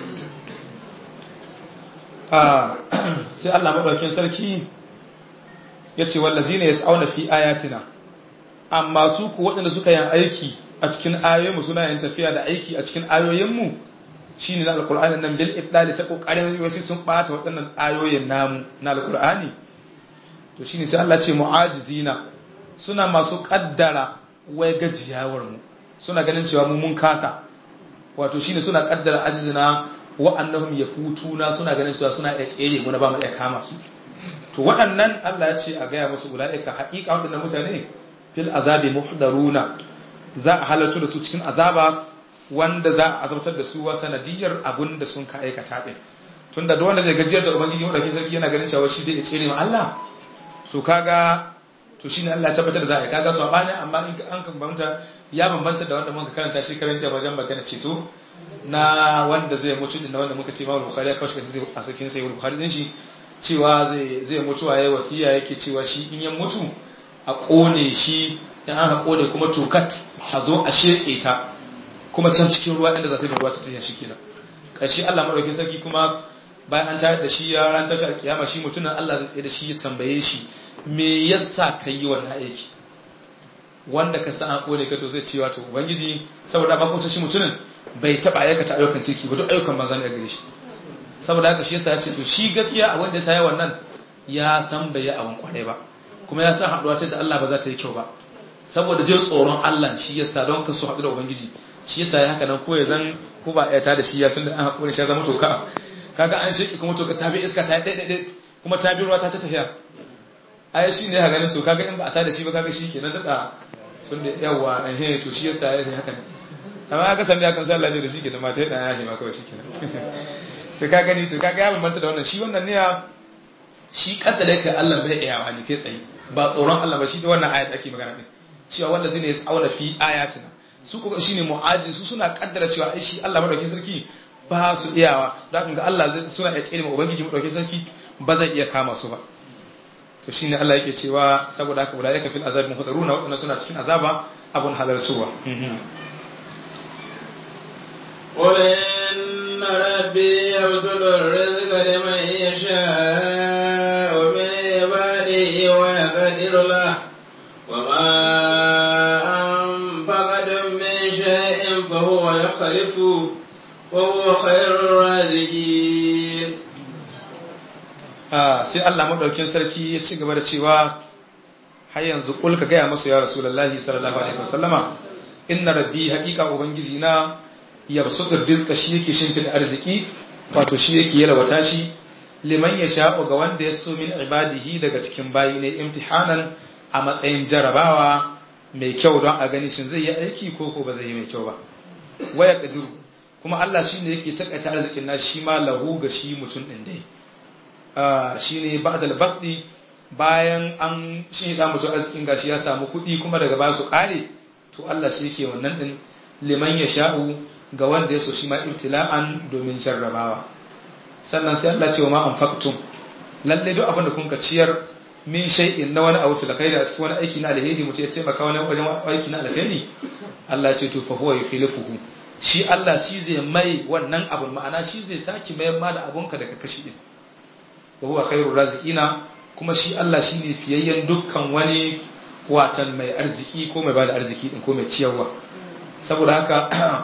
sai Allah maɗaukin sarki ya ce wallazi ne ya tsauna fi ayatina amma su ku waɗanda suka yin aiki a cikin ayoyinmu suna yin tafiya da aiki a cikin ayoyinmu shi ne na alkur'ani nan bil ibdali ta kokarin wasu sun bata waɗannan ayoyin namu na alkur'ani to shine sai Allah ce mu'ajizina suna masu kaddara wai gajiyawar mu suna ganin cewa mu mun kasa wato shine suna kaddara ajizina wa annahum yafutuna suna ganin cewa suna iya tsere mu na ba mu iya kama su to waɗannan Allah ya ce a gaya musu ulaika haƙiƙa waɗannan mutane fil azabi muhdaruna za a halartu da su cikin azaba wanda za a azabtar da su wa sanadiyar abun da sun ka aikata din tunda da wanda zai gajiyar da ubangiji madauki sarki yana ganin cewa shi zai tsere ma Allah to kaga to shine Allah ya tabbatar da za a yi kaga su bani amma in an kan bambanta ya bambanta da wanda muka karanta shi karanta wajen magana ceto na wanda zai mutu din wanda muka ce Imam Bukhari ya kawo shi a cikin sai Bukhari din shi cewa zai zai mutu a yayi wasiya yake cewa shi in ya mutu a kone shi in an kone kuma tokat a zo a sheke ta kuma can cikin ruwa inda za ta yi ruwa ta tafiya shi kenan ƙarshe Allah maɗaukin sarki kuma bayan an tayar da shi ya ran tashi alkiyama shi mutumin Allah zai tsaye da shi ya tambaye shi me yasa ka yi wannan aiki wanda ka san hako ne ka to zai ce wato ubangiji saboda ba kuma shi mutumin bai taba aikata ayyukan kirki ba duk ayyukan banza ne a gare shi saboda haka shi yasa ya ce to shi gaskiya a wanda ya sa wannan ya san bai yi abin kwarai ba kuma ya san haɗuwa ta da Allah ba za ta yi kyau ba saboda jin tsoron Allah shi yasa don ka so haɗu da ubangiji shi yasa ya haka nan ko ya zan ko ba ya ta da shi ya tunda an haƙuri shi ya zama toka kaga an shi kuma toka ta bi iska ta ɗaya ɗaya kuma ta bi ruwa ta ta tafiya ai shi ne ha ganin to kaga in ba a ta da shi ba kaga shi kenan daɗa tunda yawa eh to shi yasa ya yi haka ne amma aka san da kan sallah da shi kenan mata yana yahi ma kawai shi kenan to ka gani to kaga ya bambanta da wannan shi wannan ne shi kaddare kai Allah bai iya wani kai tsaye ba tsoron Allah ba shi da wannan ayat ake magana din cewa wanda zai ne ya auna fi ayatina su kuma shine mu'aji su suna kaddara cewa ai shi Allah madaukakin sarki ba su iyawa don ga Allah zai suna iya tsere ma ubangiji madaukakin sarki ba zai iya kama su ba to shine Allah yake cewa saboda haka ulaika fil azab muhdaruna wadanda suna cikin azaba abun halartuwa قل إن ربي يبسط الرزق لمن يشاء من عباده ويقدر له وما أنفقتم من شيء فهو يخلفه وهو خير الرازقين sai Allah madaukin sarki ya ci gaba da cewa har yanzu kul ka gaya masu ya rasulullahi sallallahu alaihi wasallama inna rabbi haqiqa ubangiji na yabsutu rizqa shi yake shimfida arziki wato shi yake yalwata shi liman ya sha'u ga wanda ya so min ibadihi daga cikin bayi ne imtihanan a matsayin jarabawa mai kyau don a gani shin zai yi aiki ko ko ba zai yi mai kyau ba waya kadiru kuma Allah shine yake takaita arzikin na shi ma lahu ga shi mutum din dai shine ba'dal basdi bayan an shi da mutum arzikin gashi ya samu kuɗi kuma daga ba su kare to Allah shi yake wannan din liman ya sha'u ga wanda ya so shi ma ibtila'an domin jarrabawa sannan sai Allah ce wa ma anfaqtum lalle duk abin da kun ka ciyar min shay'in na wani abu fil khairi a cikin wani aiki na alheri mutum ya taimaka wani wajen aiki na alheri Allah ce to fa huwa yukhlifuhu shi Allah shi zai mai wannan abun ma'ana shi zai saki mayar ma da abunka daga kashi din wa huwa khairur raziqina kuma shi Allah shine fiyayyen dukkan wani watan mai arziki ko mai bada arziki din ko mai ciyarwa saboda haka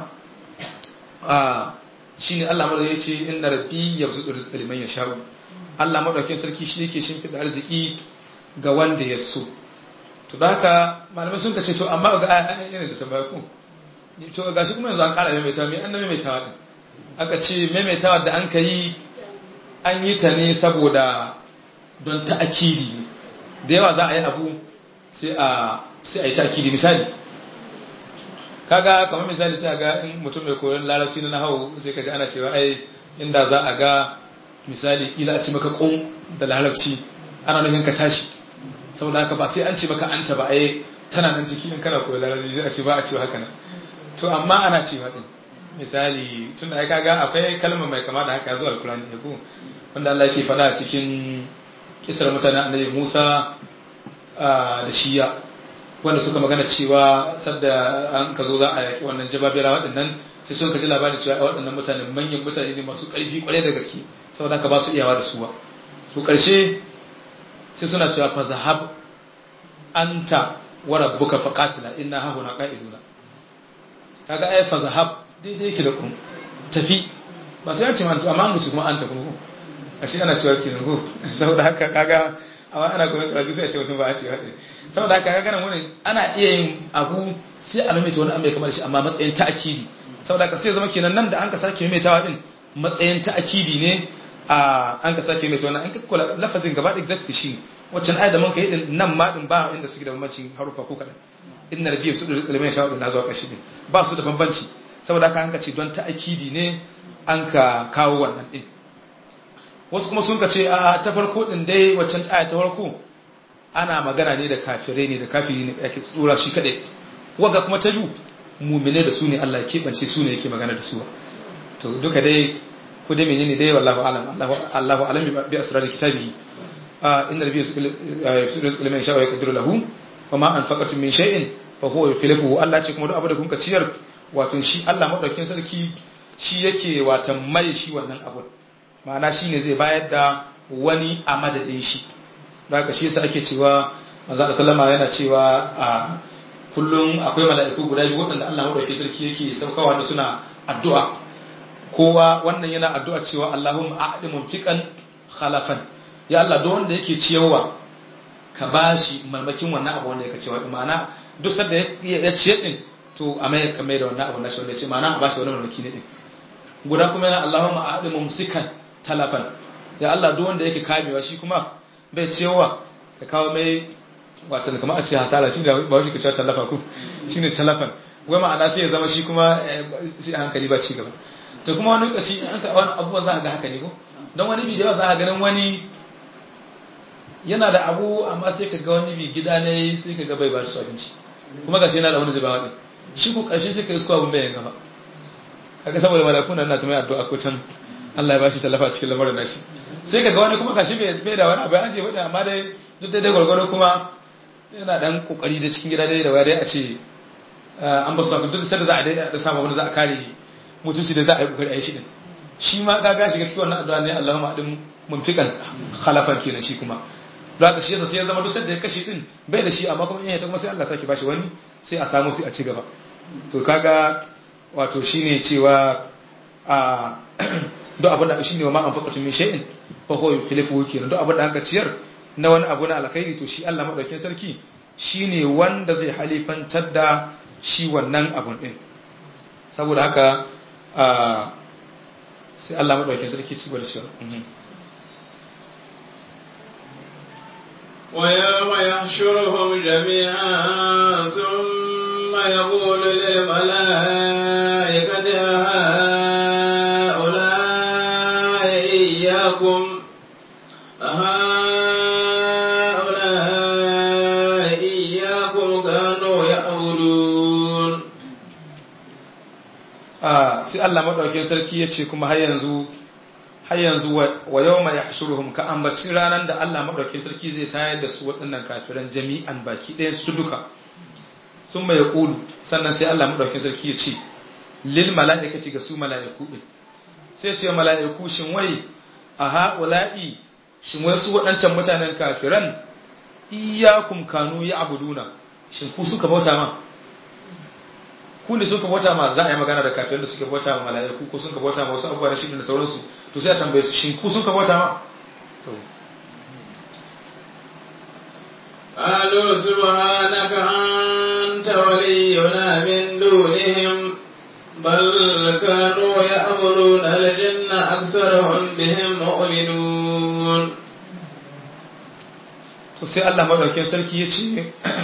shi ne Allah madaukakin ya ce inna rabbi yabsutu rizqa liman yasha'u Allah madaukakin sarki shi yake shimfida arziki ga wanda ya so to da haka malamai sun kace to amma ga yana da tambaya ko to ga shi kuma yanzu an kara maimaitawa me an maimaitawa din aka ce maimaitawa da an kai an yi ta ne saboda don ta'akidi da yawa za a yi abu sai a sai a yi ta'akidi misali kaga kamar misali sai ga in mutum mai koyon larabci na nahawu sai ka ji ana cewa ai inda za a ga misali ila a ci maka ƙon da larabci ana nufin ka tashi saboda haka ba sai an ce maka anta ba ai tana nan ciki in kana koyon larabci sai a ce ba a cewa haka nan to amma ana cewa din misali tunda ai kaga akwai kalma mai kama da haka zuwa alkurani ya ko wanda Allah yake faɗa a cikin kisar mutanen annabi Musa da shiya wanda suka magana cewa sadda an ka zo za a yaki wannan jababira waɗannan sai sun ka ji labarin cewa waɗannan mutane manyan mutane ne masu ƙarfi ƙwarai da gaske saboda haka ba su iyawa da su ba to ƙarshe sai suna cewa fa zahab anta wa rabbuka faqatila inna ha huna qa'iduna kaga ai fa zahab daidai yake da kun tafi ba sai an ce man amma an ga kuma anta kuma ashe ana cewa kenan ko saboda haka kaga amma ana kuma karatu sai a ce mutum ba a ce haɗe saboda haka kaga nan wani ana iya yin abu sai a maimaita wani abu mai kamar shi amma matsayin ta'akidi saboda haka sai zama kenan nan da an ka sake maimaitawa din matsayin ta'akidi ne a an ka sake maimaita wannan an ka kula lafazin gaba da exactly shi waccan ayat da mun kai din nan ma din ba inda suke da bambanci harufa ko kadan inna rabbiya su da ilmin sha'a din zuwa kashi din ba su da bambanci saboda haka an ka ce don ta'akidi ne an ka kawo wannan din wasu kuma sun ka ce a ta farko din dai waccan aya ta farko ana magana ne da kafirai ne da kafiri ne yake tsura shi kadai waga kuma ta yu mumine da su ne Allah ya keɓance su ne yake magana da su to duka dai ko dai menene dai wallahu alam Allahu alam bi asrar kitabihi inna rabbi yusrizu liman sha'a yaqdiru lahu wa ma anfaqatum min shay'in fa huwa yukhlifuhu Allah ce kuma duk abu da kun ka ciyar wato shi Allah madaukin sarki shi yake watan mai shi wannan abun ma'ana shine zai bayar da wani a madadin shi da haka shi yasa ake cewa manzo Allah sallama yana cewa a kullum akwai mala'iku guda biyu waɗanda Allah madaukakin sarki yake saukawa da suna addu'a kowa wannan yana addu'a cewa Allahumma a'di mumfiqan khalafan ya Allah don wanda yake ciyawa ka bashi marmakin wannan abu wanda yake ciyawa ma'ana duk sanda ya ciye din to a mai ka mai da wannan abu na shi wanda ya ce ma'ana a bashi wani marmaki ne din guda kuma yana Allahumma a'di mumsikan talafan ya Allah duk wanda yake kamewa shi kuma bai ciyawa ka kawo mai wato kamar a ce hasara shi da ba shi ka cewa talafa ku shine talafan wai ma'ana sai ya zama shi kuma sai a hankali ba ci gaba to kuma wani lokaci an ka wani abubuwan za a ga haka ne ko don wani bidiyo za a ganin wani yana da abu amma sai ka ga wani bi gida ne sai ka ga bai ba su abinci kuma gashi yana da wani zuba wani shi ko ƙarshe sai ka isko abin bayan gaba kaga saboda malaku nan na ta mai addu'a ko can Allah ya bashi tallafa cikin lamarin nashi sai ka ga wani kuma gashi bai da wani abu an ce bai amma dai duk da dai gwargwaro kuma yana dan kokari da cikin gida dai da waya dai a ce an ba su haka duk sai da za a dai da samu wani za a kare mutunci da za a yi kokari a yi shi din shi ma ka gashi gaskiya wannan addu'a ne Allahumma adin munfiqan khalafan kenan shi kuma don haka shi yasa sai ya zama duk sanda ya kashe din bai da shi amma kuma in ya ta kuma sai Allah sake bashi wani sai a samu sai a ci gaba to kaga wato shine cewa a duk abin da shine wa ma anfaqatu min shay'in fa huwa yukhlifu kenan duk abin da aka ciyar na wani abu na alkhairi to shi Allah madaukakin sarki shine wanda zai halifantar da shi wannan abun din saboda haka sai Allah madaukakin sarki ci bar shi ويوم يحشرهم جميعا ثم يقول للملائكة هؤلاء إياكم هؤلاء إياكم كانوا يعبدون sai Allah madaukakin sarki ya ce kuma har yanzu har yanzu wa yawma yahshuruhum ka ambaci ranan da Allah madaukakin sarki zai tayar da su waɗannan kafiran jami'an baki ɗayan su duka sun mai yaqulu sannan sai Allah madaukakin sarki ya ce lil mala'ikati ga su mala'iku din sai ce mala'iku shin wai a haula'i shin wai su waɗancan mutanen kafiran iyyakum kanu ya'buduna shin ku suka bauta ma ku ne suka bauta ma za a yi magana da kafirin da suka bauta ma mala'iku ko suka bauta ma wasu abubuwa na shi da sauransu to sai a tambaye su shin ku suka bauta ma to قالوا سبحانك أنت ولينا من دونهم بل كانوا يأمرون الجن أكثرهم بهم مؤمنون to sai Allah madaukakin sarki ya ce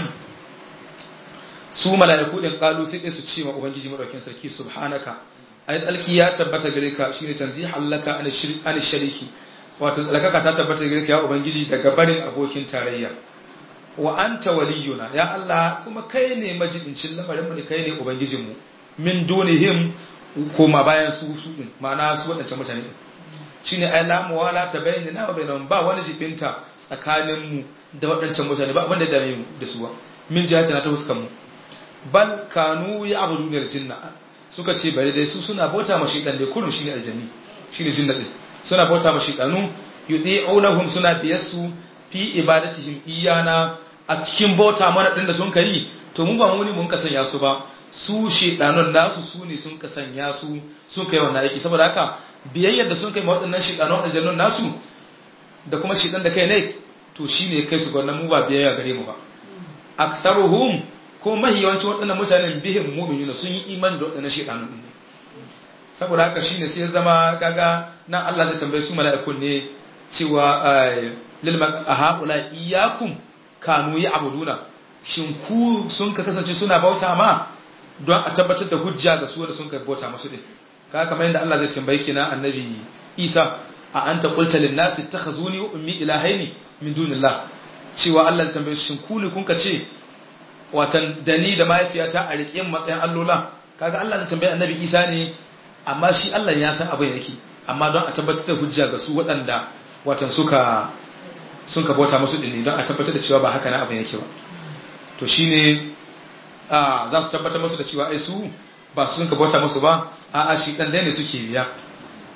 su mala'iku din kalu sai dai su ce ma ubangiji madaukakin sarki subhanaka ai tsalki ya tabbata gare ka shine tanzihan laka an an shariki wato tsalkaka ta tabbata gare ka ya ubangiji daga barin abokin tarayya wa anta waliyuna ya Allah kuma kai ne majibincin lamarin mu ne kai ne ubangijin mu min dunihim koma bayan su su din ma'ana su wadancan mutane din shine ai la muwala ta bayyana wa bainahum ba wani jibinta tsakanin mu da wadancan mutane ba abin da dame mu da su ba min jihati na ta huskan mu bal kanu ya abudu da jinna suka ce bare dai su suna bauta ma shaytan dai kullun shine aljanni shine jinna din suna bauta ma shaytanu yudi'unahum suna biyassu fi ibadatihim iyana a cikin bauta mana din da sun kai to mu ba mu ne mun kasanya su ba su shaytanun nasu su ne sun kasanya su sun kai wannan aiki saboda haka biyayyar da sun kai ma waɗannan shaytanun aljannun nasu da kuma shaytan da kai ne to shine kai su ga wannan mu ba biyayya gare mu ba aktharuhum ko mahiyawancin waɗannan mutanen bihin mu'minuna sun yi imani da waɗannan shaytanun din saboda haka shine sai ya zama kaga nan Allah zai tambaye su mala'ikun ne cewa lil haula iyyakum kanu ya'buduna shin ku sun ka kasance suna bauta ma don a tabbatar da hujja ga su wanda sun ka bauta masu din kaga kamar yadda Allah zai tambaye kina annabi Isa a anta qulta lin nasi ittakhazuni wa ummi ilahaini min dunillah cewa Allah zai tambaye shin ku ne kun ka ce watan dani da mahaifiyata a riƙe matsayin allola kaga Allah zai tambaye annabi Isa ne amma shi Allah ya san abin yake amma don a tabbatar da hujja ga su waɗanda watan suka sun ka bauta musu dinne don a tabbatar da cewa ba haka na abin yake ba to shine a za su tabbatar musu da cewa ai su ba su sun ka bauta musu ba a a shi dan dai ne suke biya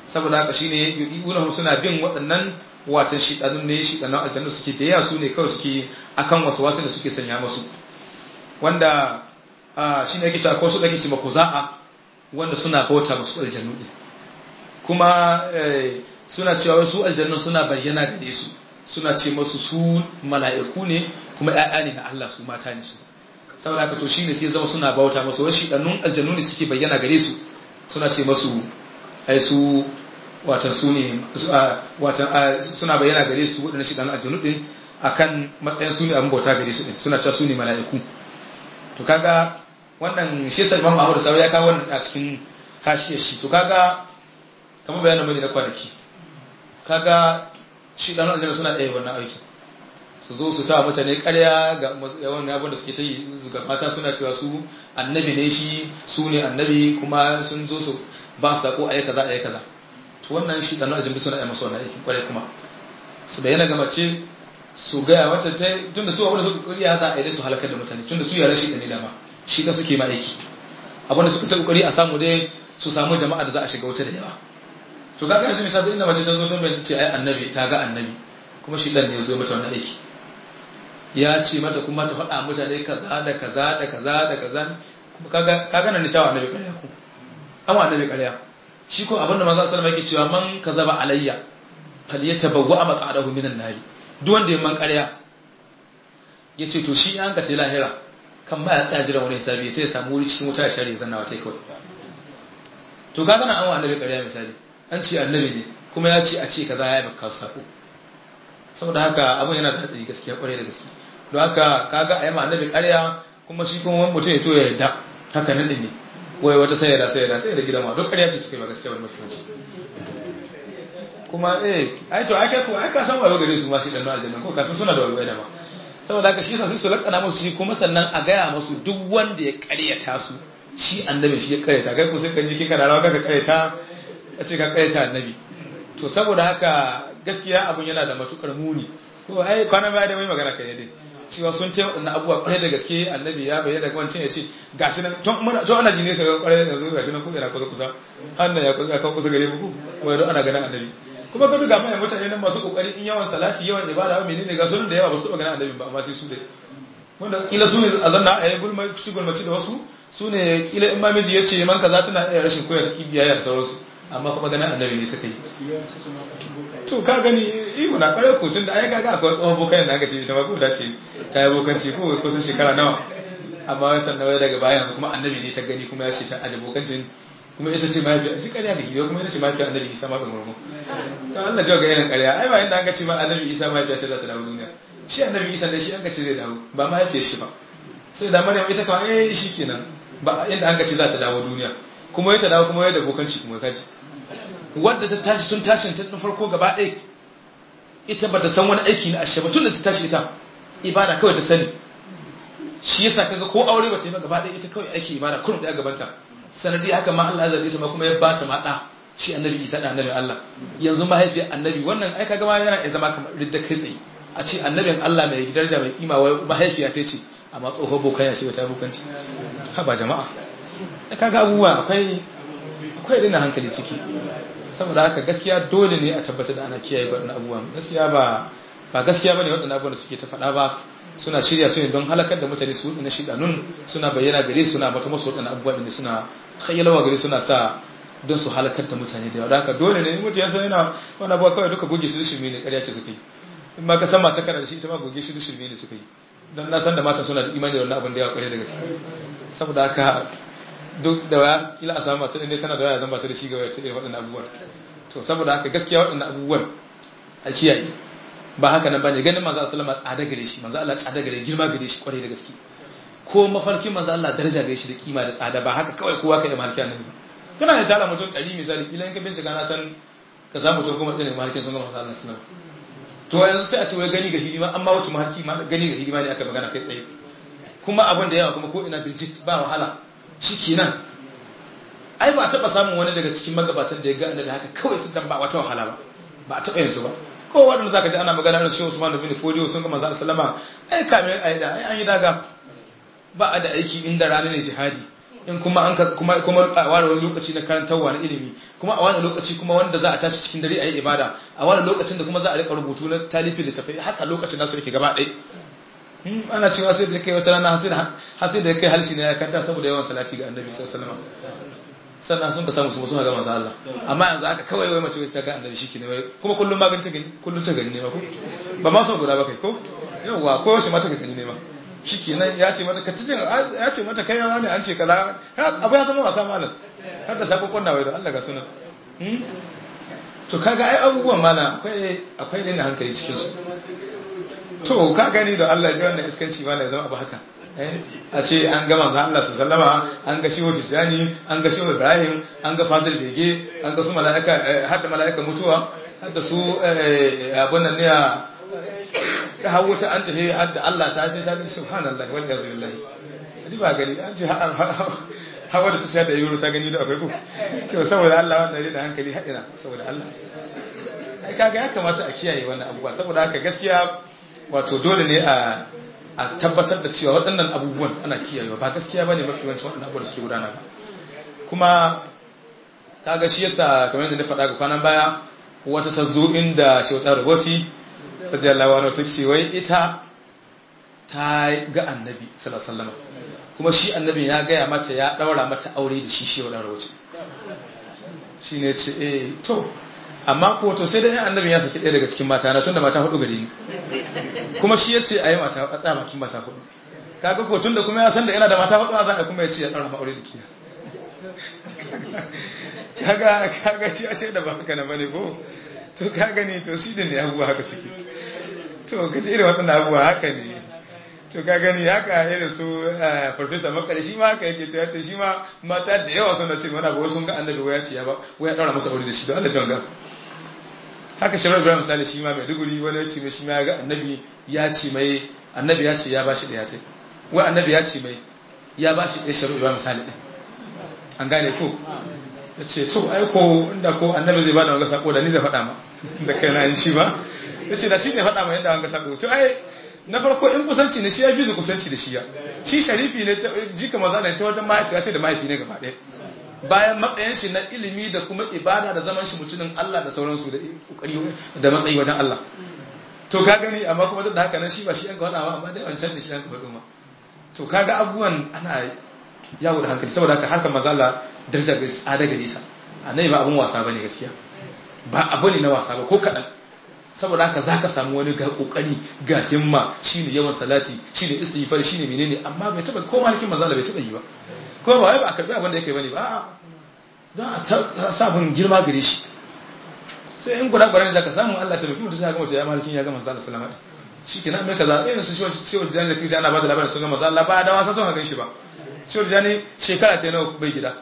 saboda haka shine yu'unahum suna bin waɗannan watan shidanun ne shidanun aljannu suke biya su ne kawai suke akan wasu wasu da suke sanya musu wanda shine yake cewa ko su dake ce makuza'a wanda suna bauta musu aljannu din kuma suna cewa su aljannu suna bayyana gare su suna ce masu su mala'iku ne kuma ƴaƴa ne na Allah su mata ne su saboda haka to shine sai zama suna bauta musu wai shidannun aljannu ne suke bayyana gare su suna ce masu ai su watan su ne watan suna bayyana gare su waɗannan shidannun aljannu din akan matsayin su ne abin bauta gare su din suna cewa su ne mala'iku to kaga wannan shi sai Imam Ahmad Sawi ya kawo wannan a cikin hashiyar shi to kaga kamar bayanin mai na kwanaki kaga shi dan aljanna suna ɗaya wannan aikin su zo su sa mutane ƙarya ga yawan abin da suke ta yi ga mata suna cewa su annabi ne shi su ne annabi kuma sun zo su ba su sako ayi kaza ayi kaza to wannan shi dan aljanna suna ɗaya masu wannan aikin ƙwarai kuma su bayyana ga mace su gaya wata ta tunda su abin da suka kokari ya za a yi su halakar da mutane tunda su yaran shi da ne dama shi da suke ma aiki abin da suka ta kokari a samu dai su samu jama'a da za a shiga wuta da yawa to kaga yanzu misali inda mace ta zo ta bai ce ai annabi ta ga annabi kuma shi dan ne ya zo mata wannan aiki ya ce mata kuma ta faɗa mutane kaza da kaza da kaza da kaza kuma kaga kaga nan nishawa annabi ƙarya ku amma annabi ƙarya shi ko abinda manzo sallallahu alaihi wasallam yake cewa man kazaba alayya falyatabawwa maq'adahu minan nari duk wanda ya man ƙarya yace to shi an ka ta lahira kan ba ya tsaya jira wani hisabi ya ta samu wuri cikin wuta ya share zanna wata kawai to kaga nan an wa annabi ƙarya misali an ce annabi ne kuma ya ce a ce kaza ya baka sako saboda haka abin yana da hadari gaskiya kwarai da gaske don haka kaga a yi ma annabi ƙarya kuma shi kuma wani mutum ya to ya yadda haka nan ne wai wata sai da sai da sai da gidan ma duk ƙarya ce suka yi ba gaskiya wani mafi kuma eh ai to ai kai ko ai ka san wayo gare su ma shi dan aljanna ko ka san suna da wayo da ma saboda haka shi yasa sai su lakana musu shi kuma sannan a gaya musu duk wanda ya ƙaryata su shi annabi shi ya ƙaryata kai ko sai kan ji kika da rawa kaka ƙaryata a ce ka ƙaryata annabi to saboda haka gaskiya abun yana da matukar muni ko ai kwana baya da mai magana kai dai cewa sun ce waɗannan abubuwa kwarai da gaske annabi ya bayyana daga wancan ya ce gashi nan tun muna tun ana jine sai kwarai da yanzu gashi nan ko ina kusa kusa hannan ya kusa kan kusa gare mu ko don ana ganin annabi kuma ka duga mai mutane nan masu kokari in yawan salati yawan ibada ba menene ga sunan da yawa ba su taɓa ganin annabi ba amma sai su dai wanda kila su ne a zanna a yi gulma ci gulmaci da wasu su ne kila in ma miji ya ce man kaza tana iya rashin koyar ta kibiya da sauransu amma kuma ganin annabi ne ta kai to ka gani ihu na kwarai ko tun da ai kaga akwai tsohon bokan da aka ce ita ma ko da ce ta yi bokanci ko kusan shekara nawa amma wai sannan wai daga bayan yanzu kuma annabi ne ta gani kuma ya ce ta aje bokancin kuma ita ce mafi a ji ƙarya ga gido kuma ita ce mafi annabi isa mafi murmu to Allah jawa ga irin ƙarya ai ba inda an ga ce ma annabi isa mafi ce za su dawo duniya shi annabi isa ne shi an ga ce zai dawo ba mahaifiyar shi ba sai da maryam ita kawai eh shi kenan ba inda an ga ce za ta dawo duniya kuma ya ta dawo kuma ya da bokanci kuma ya kaji wadda ta tashi tun tashin ta farko gaba ɗaya ita ba ta san wani aiki na ashe ba tun da ta tashi ita ibada kawai ta sani shi yasa kaga ko aure ba ta yi ba gaba ɗaya ita kawai aiki ibada kurum ɗaya gabanta sanadi haka ma Allah zabe ta ma kuma ya ba ta ma ɗa shi annabi Isa da annabi Allah yanzu mahaifiyar annabi wannan ai kaga ma yana iya zama kamar ridda kai tsaye a ce annabin Allah mai daraja mai kima wai mahaifiya ta ce amma tsoho bokan ya ce wata bokanci ha ba jama'a kaga abubuwa akwai akwai rina hankali ciki saboda haka gaskiya dole ne a tabbatar da ana kiyaye waɗannan abubuwan gaskiya ba ba gaskiya bane waɗannan abubuwan da suke ta faɗa ba suna shirya su ne don halakar da mutane su na shidanun suna bayyana gare su suna mata musu waɗannan abubuwan da suna khayyalawa gare suna sa don su halakar da mutane da yawa haka dole ne mutum ya san yana wani abuwa kawai duka goge su shirme ne ƙarya ce suka yi in ma ka san mata kana da shi ita ma goge shi shirme ne suka yi don na san da mata suna da imani da wannan abin da yawa ƙarya da gaske saboda haka duk da waya kila a samu mace ne tana da waya zan ba ta da shi ga waya ta irin waɗannan abubuwan to saboda haka gaskiya waɗannan abubuwan a kiyaye ba haka nan bane ganin manzo sallama tsada gare shi manzo Allah tsada gare girma gare shi kwarai da gaske ko mafarkin manzo Allah daraja gare shi da kima da tsada ba haka kawai kowa kai mafarki annabi kana da tara mutum ɗari misali kila in ka bincika na san ka samu mutum kuma ɗin mafarkin sun ga manzo Allah sallama to yanzu sai a ce wai gani ga hidima amma wace mafarki gani ga hidima ne aka magana kai tsaye kuma abin da yawa kuma ko ina birjit ba wahala shi kenan ai ba a taɓa samun wani daga cikin magabatan da ya ga annabi haka kawai sun dan ba wata wahala ba ba a taɓa yanzu ba ko wanda zaka ji ana magana da Shehu Usman bin Fodiyo sun ga manzo sallama ai kame ai da ai an yi daga ba a da aiki inda rana ne jihadi in kuma an kuma kuma a ware wani lokaci na karantarwa na ilimi kuma a wani lokaci kuma wanda za a tashi cikin dare a yi ibada a wani lokacin da kuma za a rika rubutu na talifi da tafi haka lokacin nasu yake gaba ɗaya ana cewa sai da kai wata rana har sai da kai halshi ne ya kanta saboda yawan salati ga annabi sallallahu alaihi wasallam sannan sun ka samu su suna ga manzo Allah amma yanzu aka kawai wai mace ta ga annabi shike ne wai kuma kullum magani ta gani kullum ta gani ne ma ko ba ma son guda ba kai ko yawa ko shi mata gani ne ma shikenan ya ce mata katijin ya ce mata kai yawa ne an ce kaza abu ya zama wasa malam har da sako kunna wai da Allah ga sunan to kaga ai abubuwan mana akwai akwai ne hankali cikin su to ka gani da Allah ji wannan iskanci ma ya zama abu haka a ce an ga manzo Allah su sallama an ga shehu Tijani an ga shehu Ibrahim an ga Fadil Bege an ga su malaika har da malaika mutuwa har da su abun nan ne ya hawo ta an tafi har da Allah ta ce ta ga subhanallahi wal yazu billahi adi ba gani an ce hawa da ta sha da yuro ta gani da akwai ko to saboda Allah wannan da hankali haɗina saboda Allah ai kaga ya kamata a kiyaye wannan abubuwa saboda haka gaskiya wato dole ne a a tabbatar da cewa waɗannan abubuwan ana kiyayewa ba gaskiya bane mafi yawancin waɗannan abubuwan da suke gudana ba kuma kaga shi yasa kamar yadda na faɗa ga kwanan baya wata sazzo inda shauɗa raboti radiyallahu anhu ta ce wai ita ta ga annabi sallallahu alaihi wasallam kuma shi annabi ya gaya mata ya ɗaura mata aure da shi shi shauɗa raboti shine ce eh to amma ko to sai dai annabi ya saki ɗaya daga cikin mata na tunda mata hudu gare ni kuma shi yace ayi mata a tsaya makin mata hudu kaga ko tunda kuma ya san da yana da mata hudu a zaka kuma yace ya ɗaura aure da kiya kaga kaga shi ashe da ba haka na bane ko to kaga ne to shi ne abubuwa haka suke to kace irin waɗannan abubuwa haka ne to ka gani haka irin su farfesa makare shi ma haka yake cewa ce shi ma mata da yawa suna ce mana ba sun ga annabi waya ce ya ba waya daura masa aure da shi don Allah janga haka shirar ibrahim misali shi ma mai duguri wani ya ce mai shi ma ya ga annabi ya ce mai annabi ya ce ya ba shi ɗaya ta wai annabi ya ce mai ya ba shi ɗaya shirar ibrahim misali ɗin an gane ko ya ce to ai ko inda ko annabi zai ba da wanga sako da ni zai faɗa ma da kai na yin shi ba ya ce da shi ne faɗa ma yadda wanga sako to ai na farko in kusanci ne shi ya fi su kusanci da shi ya shi sharifi ne jika maza ne ta wajen mahaifiya ce da mahaifi ne gaba ɗaya bayan matsayin shi na ilimi da kuma ibada da zaman shi mutumin Allah da sauransu da kokari da matsayi wajen Allah to ka gani amma kuma duk da haka nan shi ba shi an ka faɗa ba amma dai wancan da shi an ka faɗo ma to kaga abubuwan ana yawo da hankali saboda haka harkar maza Allah daraja ga tsada gare sa annabi ba abun wasa bane gaskiya ba abu ne na wasa ba ko kaɗan saboda haka za ka samu wani ga kokari ga himma shine yawan salati shine istighfar shine menene amma bai taba ko malikin manzo bai taba yi ba ko ba wai ba a karbi abin da yake bane ba a'a za a sabon girma gare shi sai in guda guda ne zaka samu Allah ta rufi mutum sai ga mutum ya malikin ya ga manzo Allah sallama shikenan mai kaza irin su shi shi jani da kiji ana ba da labarin sun ga manzo Allah ba da wasa sun ga shi ba shi jani shekara ta nawa bai gida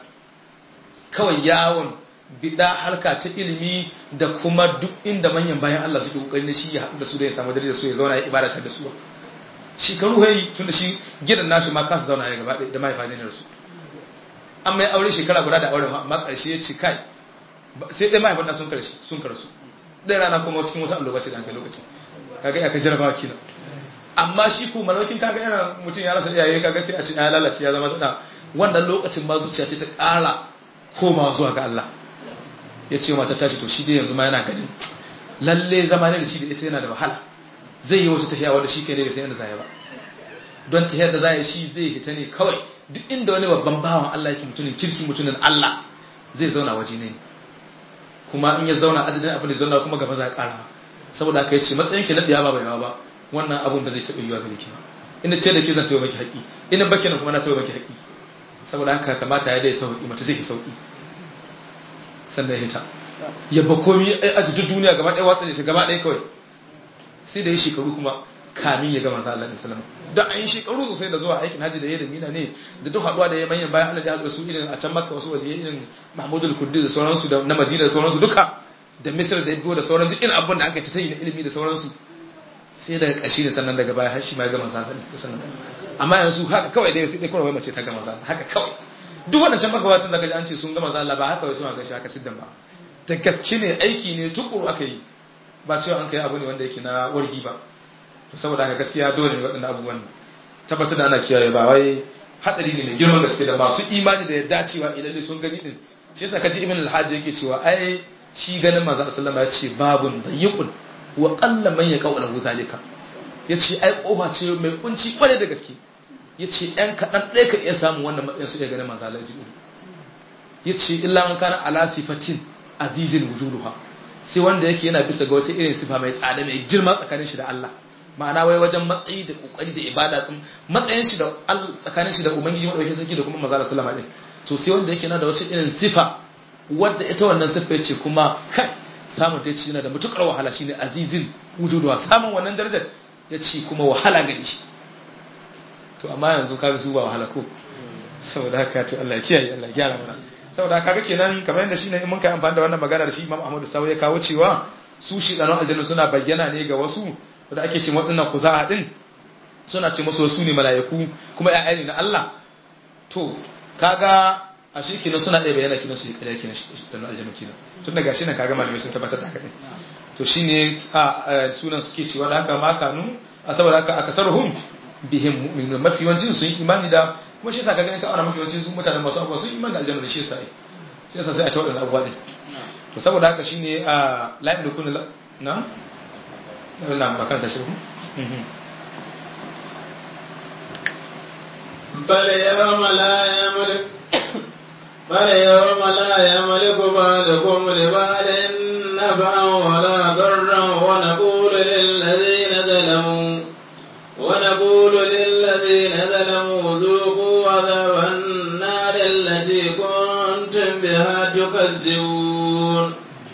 kawai yawon bida harka ta ilimi da kuma duk inda manyan bayan Allah suke kokarin shi ya haɗu da su da ya samu dare da su ya zauna ya ibadatar da su shekaru hai tun da shi gidan nashi ma kansa zauna ne gaba da mahaifa ne da su an mai aure shekara guda da auren amma ƙarshe ya ce kai sai dai mahaifan sun karshe sun karsu ɗaya rana kuma cikin wata alloba ce da kai lokacin kaga ya ka jarabawa kina amma shi ko malaukin kaga yana mutum ya rasa iyaye kaga sai a ce ya lalace ya zama da wannan lokacin ma zuciya ce ta ƙara komawa zuwa ga Allah ya ce mata tashi to shi dai yanzu ma yana ganin lalle zama ne da shi da ita yana da wahala zai yi wata tahiya wanda shi kai ne bai san yadda zai ba don tahiyar da zai shi zai hita ne kawai duk inda wani babban bawan Allah yake mutumin kirki mutumin Allah zai zauna waje ne kuma in ya zauna adadin abin da zauna kuma gaba za ya kara saboda haka yace matsayin ki na biya ba bai ba wannan abun ba zai taɓa yiwa gare ki ba ina ce da ke zan taɓa maki haƙi ina baki nan kuma na taɓa maki haƙi saboda haka kamata ya dai sauki mata zai yi sauki sannan ya hita ya ba komi a jikin duniya gaba ɗaya watsa ta gaba ɗaya kawai sai da ya shekaru kuma kamin ya gama sallallahu alaihi wasallam don an yi shekaru sosai da zuwa aikin haji da ya da mina ne da duk haɗuwa da ya manyan bayan Allah da haɗu da su irin a can makka wasu waje irin mahmudul kurdi da sauransu da na madina da sauransu duka da misir da ibiyo da sauran duk irin abun da aka ta yi na ilimi da sauransu sai daga ƙashi ne sannan daga baya har shi ma ya gama sallallahu alaihi wasallam amma yanzu haka kawai dai sai dai kawai mace ta gama sallallahu haka kawai duk waɗancan magabatan da kaji an ce sun gama zalla ba haka wai suna gashi haka siddan ba da gaske ne aiki ne tukuru aka yi ba cewa an kai abu ne wanda yake na wargi ba to saboda haka gaskiya dole ne waɗannan abubuwan tabbatar da ana kiyaye ba wai hadari ne mai girman gaske da masu imani da yadda cewa ilalle sun gani din shi yasa kaji ibn al-hajj yake cewa ai shi ganin manzo sallallahu ya ce babun dayiqun wa qalla man yaqulu zalika yace ai kofa ce mai kunci kware da gaske yace ɗan kaɗan ɗaya ka iya samun wannan matsayin su iya ganin manzo Allah yace illa man kana ala sifatin azizil wujuduha sai wanda yake yana bisa ga wata irin sifa mai tsada mai girma tsakanin shi da Allah ma'ana wai wajen matsayi da kokari da ibada tsun matsayin shi da Allah tsakanin shi da ubangiji madaukakin sarki da kuma manzo sallallahu alaihi wasallam to sai wanda yake yana da wata irin sifa wadda ita wannan sifa yace kuma kai samun ta yace yana da mutukar wahala shine azizin wujuduha samun wannan darajar yace kuma wahala gani shi to amma yanzu kaga su ba wahala ko saboda haka to Allah ya kiyaye Allah ya gyara mana saboda kaga kenan kamar yadda shine in mun kai amfani da wannan magana da shi Imam Ahmad Sawi ya kawo cewa su shi dan aljanna suna bayyana ne ga wasu da ake ce waɗannan kuza'a din suna ce musu su ne mala'iku kuma ƴaƴa ne na Allah to kaga a shi kenan suna ɗaya bayyana kenan su yi ƙarya kenan dan aljanna kenan tun daga shi ne kaga malamai sun tabbatar da haka ne to shine a sunan suke cewa da haka ma kanu a saboda haka akasaruhum bihim mu'minun mafi yawancin sun yi imani da kuma shi yasa ka ganin ka ana mafi yawancin mutanen masu abubuwa sun imani da aljanna da shi yasa ai sai yasa sai a ta wadannan abubuwa din to saboda haka shine a la'im da kullu na na ba kan tashi بل يوم لا يملك بل يوم لا يملك بعضكم لبعض نفعا ولا ضرا ونقول للذين ظلموا ونقول للذين ظلموا ذوقوا عذاب النار التي كنتم بها تكذبون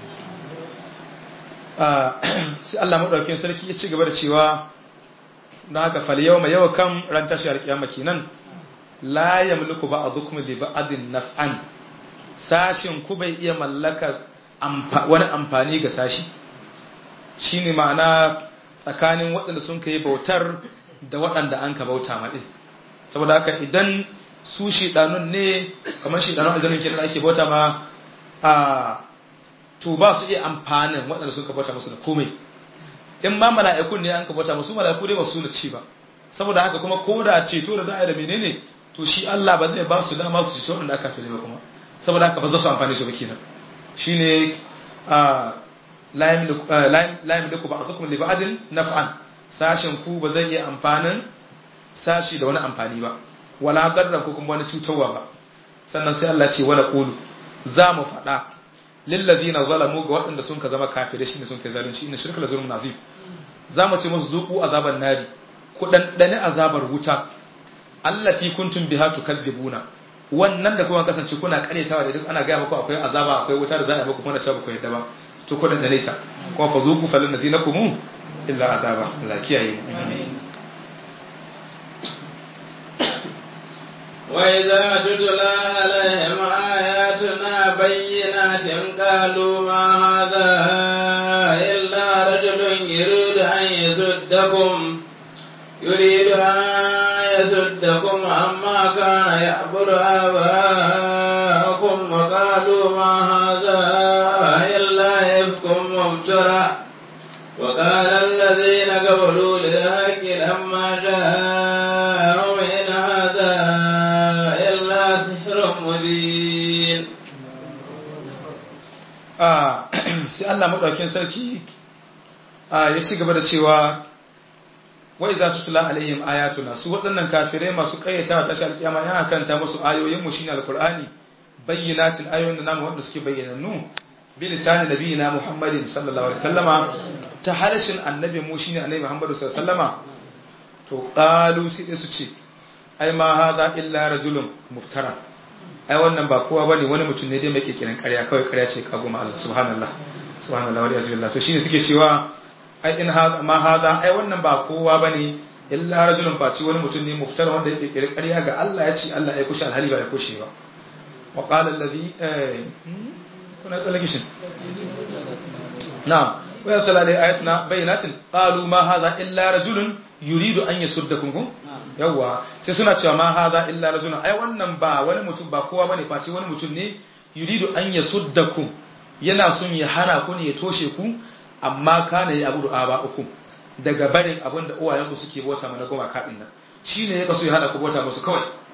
sai Allah madaukakin sarki ya ci gaba da cewa na haka fal yawma yau kan ran tashi alkiyama kenan la yamliku ba'dukum li ba'din naf'an sashin ku bai iya mallaka wani amfani ga sashi shine ma'ana tsakanin waɗanda sun kai bautar da waɗanda an ka bauta maɗi saboda haka idan su shiɗanun ne kamar shiɗanun aljanun kenan ake bauta ma a to ba su iya amfanin waɗanda sun ka bauta musu da komai in ma mala'ikun ne an ka bauta musu mala'iku dai ba su na ci ba saboda haka kuma ko da ceto da za a yi da menene to shi Allah ba zai ba su dama su ci waɗanda aka fi ba kuma saboda haka ba za su amfani su ba kenan shine a la yamliku ba'dukum li ba'din naf'an sashin ku ba zai iya amfanin sashi da wani amfani ba wala darra ko kuma wani cutarwa ba sannan sai Allah ce wala qulu za mu faɗa lil ladina zalamu ga waɗanda sun ka zama kafirai shine sun kai zalunci inna shirka la zulmun azim za mu ce musu zuku azaban nari ku dandane azabar wuta allati kuntum biha tukadzibuna wannan da kuma kasance kuna karyatawa da ita ana gaya muku akwai azaba akwai wuta da za a yi muku kuma cewa ku yadda ba to kudin da nesa kuma fa zuku falin nazi na kumu illa azaba Allah kiyaye وإذا تتلى عليهم آياتنا بينات قالوا ما هذا إلا رجل يريد أن يسدكم يريد أن يسدكم عما كان يعبد آباءكم وقالوا ما هذا إلا إفك مبترى وقال الذين قبلوا للحق لما جاءهم إن هذا إلا سحر مبين sai Allah maɗaukin sarki ya ci gaba da cewa wai za su tula alaihim ayatuna su waɗannan kafirai masu ƙayyata ta shi alƙiyama yana kanta musu ayoyin mu shine alqur'ani bayyinatin ayoyin da namu wanda suke bayyanannu bi lisani nabiyina muhammadin sallallahu alaihi wasallama ta harshen annabi mu shine annabi muhammadu sallallahu alaihi wasallama to qalu sai dai su ce ai ma hadha illa rajulun muftara ai wannan ba kowa bane wani mutum ne dai mai kikirin ƙarya kawai ƙarya ce kago ma Allah subhanallah subhanallah wa bihamdillah to shine suke cewa ai in hada ma hada ai wannan ba kowa bane illa rajulun faci wani mutum ne muftara wanda yake kire ƙarya ga Allah ya ce Allah ya kushe alhali ba ya kushe ba wa qala alladhi eh kuna tsallake shi na'am wa yasala alai ayatuna bayyinatin qalu ma hadha illa rajulun yuridu an yasuddakum kum yawa sai suna cewa ma hadha illa rajulun ai wannan ba wani mutum ba kowa bane faci wani mutum ne yuridu an yasuddakum yana son ya hana ku ne ya toshe ku amma kana ya abudu aba uku daga barin abin da uwayenku suke bauta mana goma kaɗin nan shi ne ya kaso ya hana ku bauta musu kawai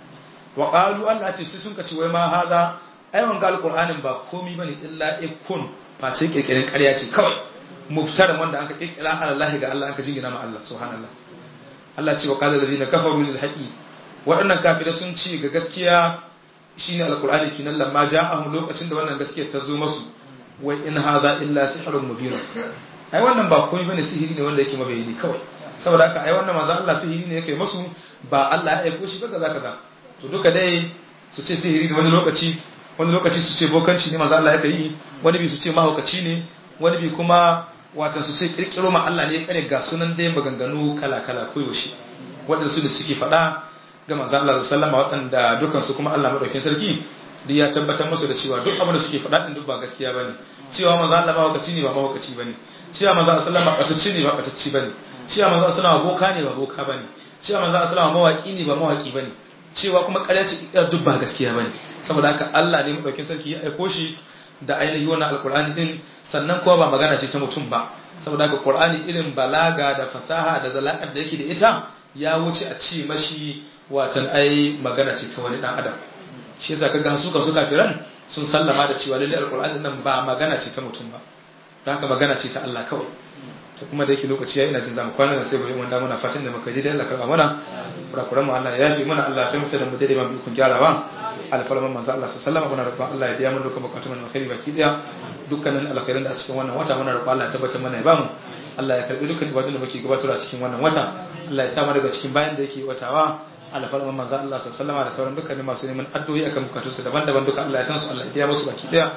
wa qalu Allah ce shi sun kace wai ma hada ai wanga alqur'anin ba komai bane illa ikun face kirkirin ƙarya ce kawai muftaran wanda aka kirkira Allah ga Allah aka jingina ma Allah subhanallah Allah ce wa qala alladhina kafaru lil haqi waɗannan kafirai sun ci ga gaskiya shine alqur'ani kinan lamma ja'ahum lokacin da wannan gaskiya ta zo masu wai in hadha illa sihrun mubin ai wannan ba komai bane sihiri ne wanda yake mabayani kawai saboda haka ai wannan manzo Allah sihiri ne yake masu ba Allah ya aiko shi ba kaza kaza to duka dai su ce sihiri ne wani lokaci wani lokaci su ce bokanci ne manzo Allah yake yi wani bi su ce mahaukaci ne wani bi kuma watan su ce kirkiro ma Allah ne kare ga sunan dai maganganu kala kala koyaushe waɗanda su da suke faɗa ga manzo Allah sallallahu alaihi waɗanda dukan su kuma Allah madaukakin sarki duk ya tabbatar musu da cewa duk abin da suke faɗa din duk ba gaskiya bane cewa manzo Allah mahaukaci ne ba mahaukaci bane cewa manzo Allah sallallahu alaihi wasallam ne ba batacci bane cewa manzo Allah sallallahu boka ne ba boka bane cewa manzo Allah sallallahu mawaki ne ba mawaki bane cewa kuma ƙarya ce duk ba gaskiya bane saboda haka Allah ne madaukakin sarki ya aiko shi da ainihi wannan alkur'ani din sannan kuma ba magana ce ta mutum ba saboda haka qur'ani irin balaga da fasaha da zalakar da yake da ita ya wuce a ce mashi watan ai magana ce ta wani dan adam shi yasa kaga su ka su kafiran sun sallama da cewa lalle alkur'ani nan ba magana ce ta mutum ba don haka magana ce ta Allah kawai to kuma da yake lokaci ya ina jin zamu kwana da sai bari wanda muna fatan da muka ji da Allah karba mana kurakuran mu Allah ya yafi mana Allah ya fahimta da mu daidai ba mu kun gyarawa alfarman manzo Allah sallallahu alaihi wasallam roƙon Allah ya biya mana dukkan bukatun mu alkhairi baki daya dukkanin alkhairin da a cikin wannan wata muna roƙon Allah ya tabbatar mana ya bamu Allah ya karbi dukkan ibadun da muke gabatarwa a cikin wannan wata Allah ya sa mu daga cikin bayan da yake watawa alfarman manzo Allah sallallahu alaihi wasallam da sauran dukkanin masu neman addu'o'i akan bukatunsu daban-daban duka Allah ya san su Allah ya biya musu baki daya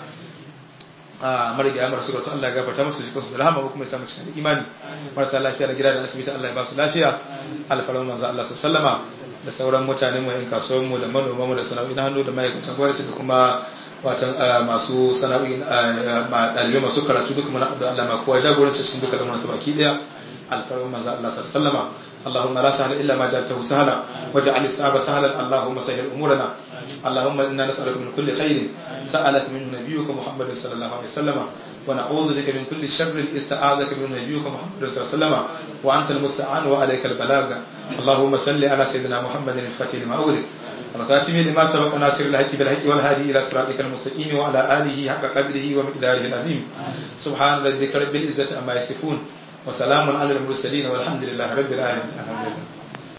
a marigaya marasu rasu Allah ya gafarta musu jikinsu da rahama kuma ya samu cikin imani marasa lafiya da gida da asibiti Allah ya ba su lafiya alfarman manzo Allah sallama da sauran mutane mu yan kasuwar mu da manoma mu da sana'o'i na hannu da ma'aikatan gwamnati da kuma watan masu sana'o'i ɗalibai masu karatu duka muna da Allah ma kowa jagoranci cikin duka da masu baki daya alfarman manzo Allah sallama اللهم لا سهل إلا ما جعلته سهلا واجعل الصعب سهلا اللهم سهل أمورنا اللهم إنا نسألك من كل خير سألك منه نبيك محمد صلى الله عليه وسلم ونعوذ بك من كل شر استعاذك منه نبيك محمد صلى الله عليه وسلم وأنت المستعان وعليك البلاغ اللهم صل على سيدنا محمد الفتح لما أغلق والخاتم لما سبق ناصر الحق بالحق والهادي إلى صراطك المستقيم وعلى آله حق قدره ومقداره العظيم سبحان ربك رب العزة عما يصفون وسلام على المرسلين والحمد لله رب العالمين الحمد لله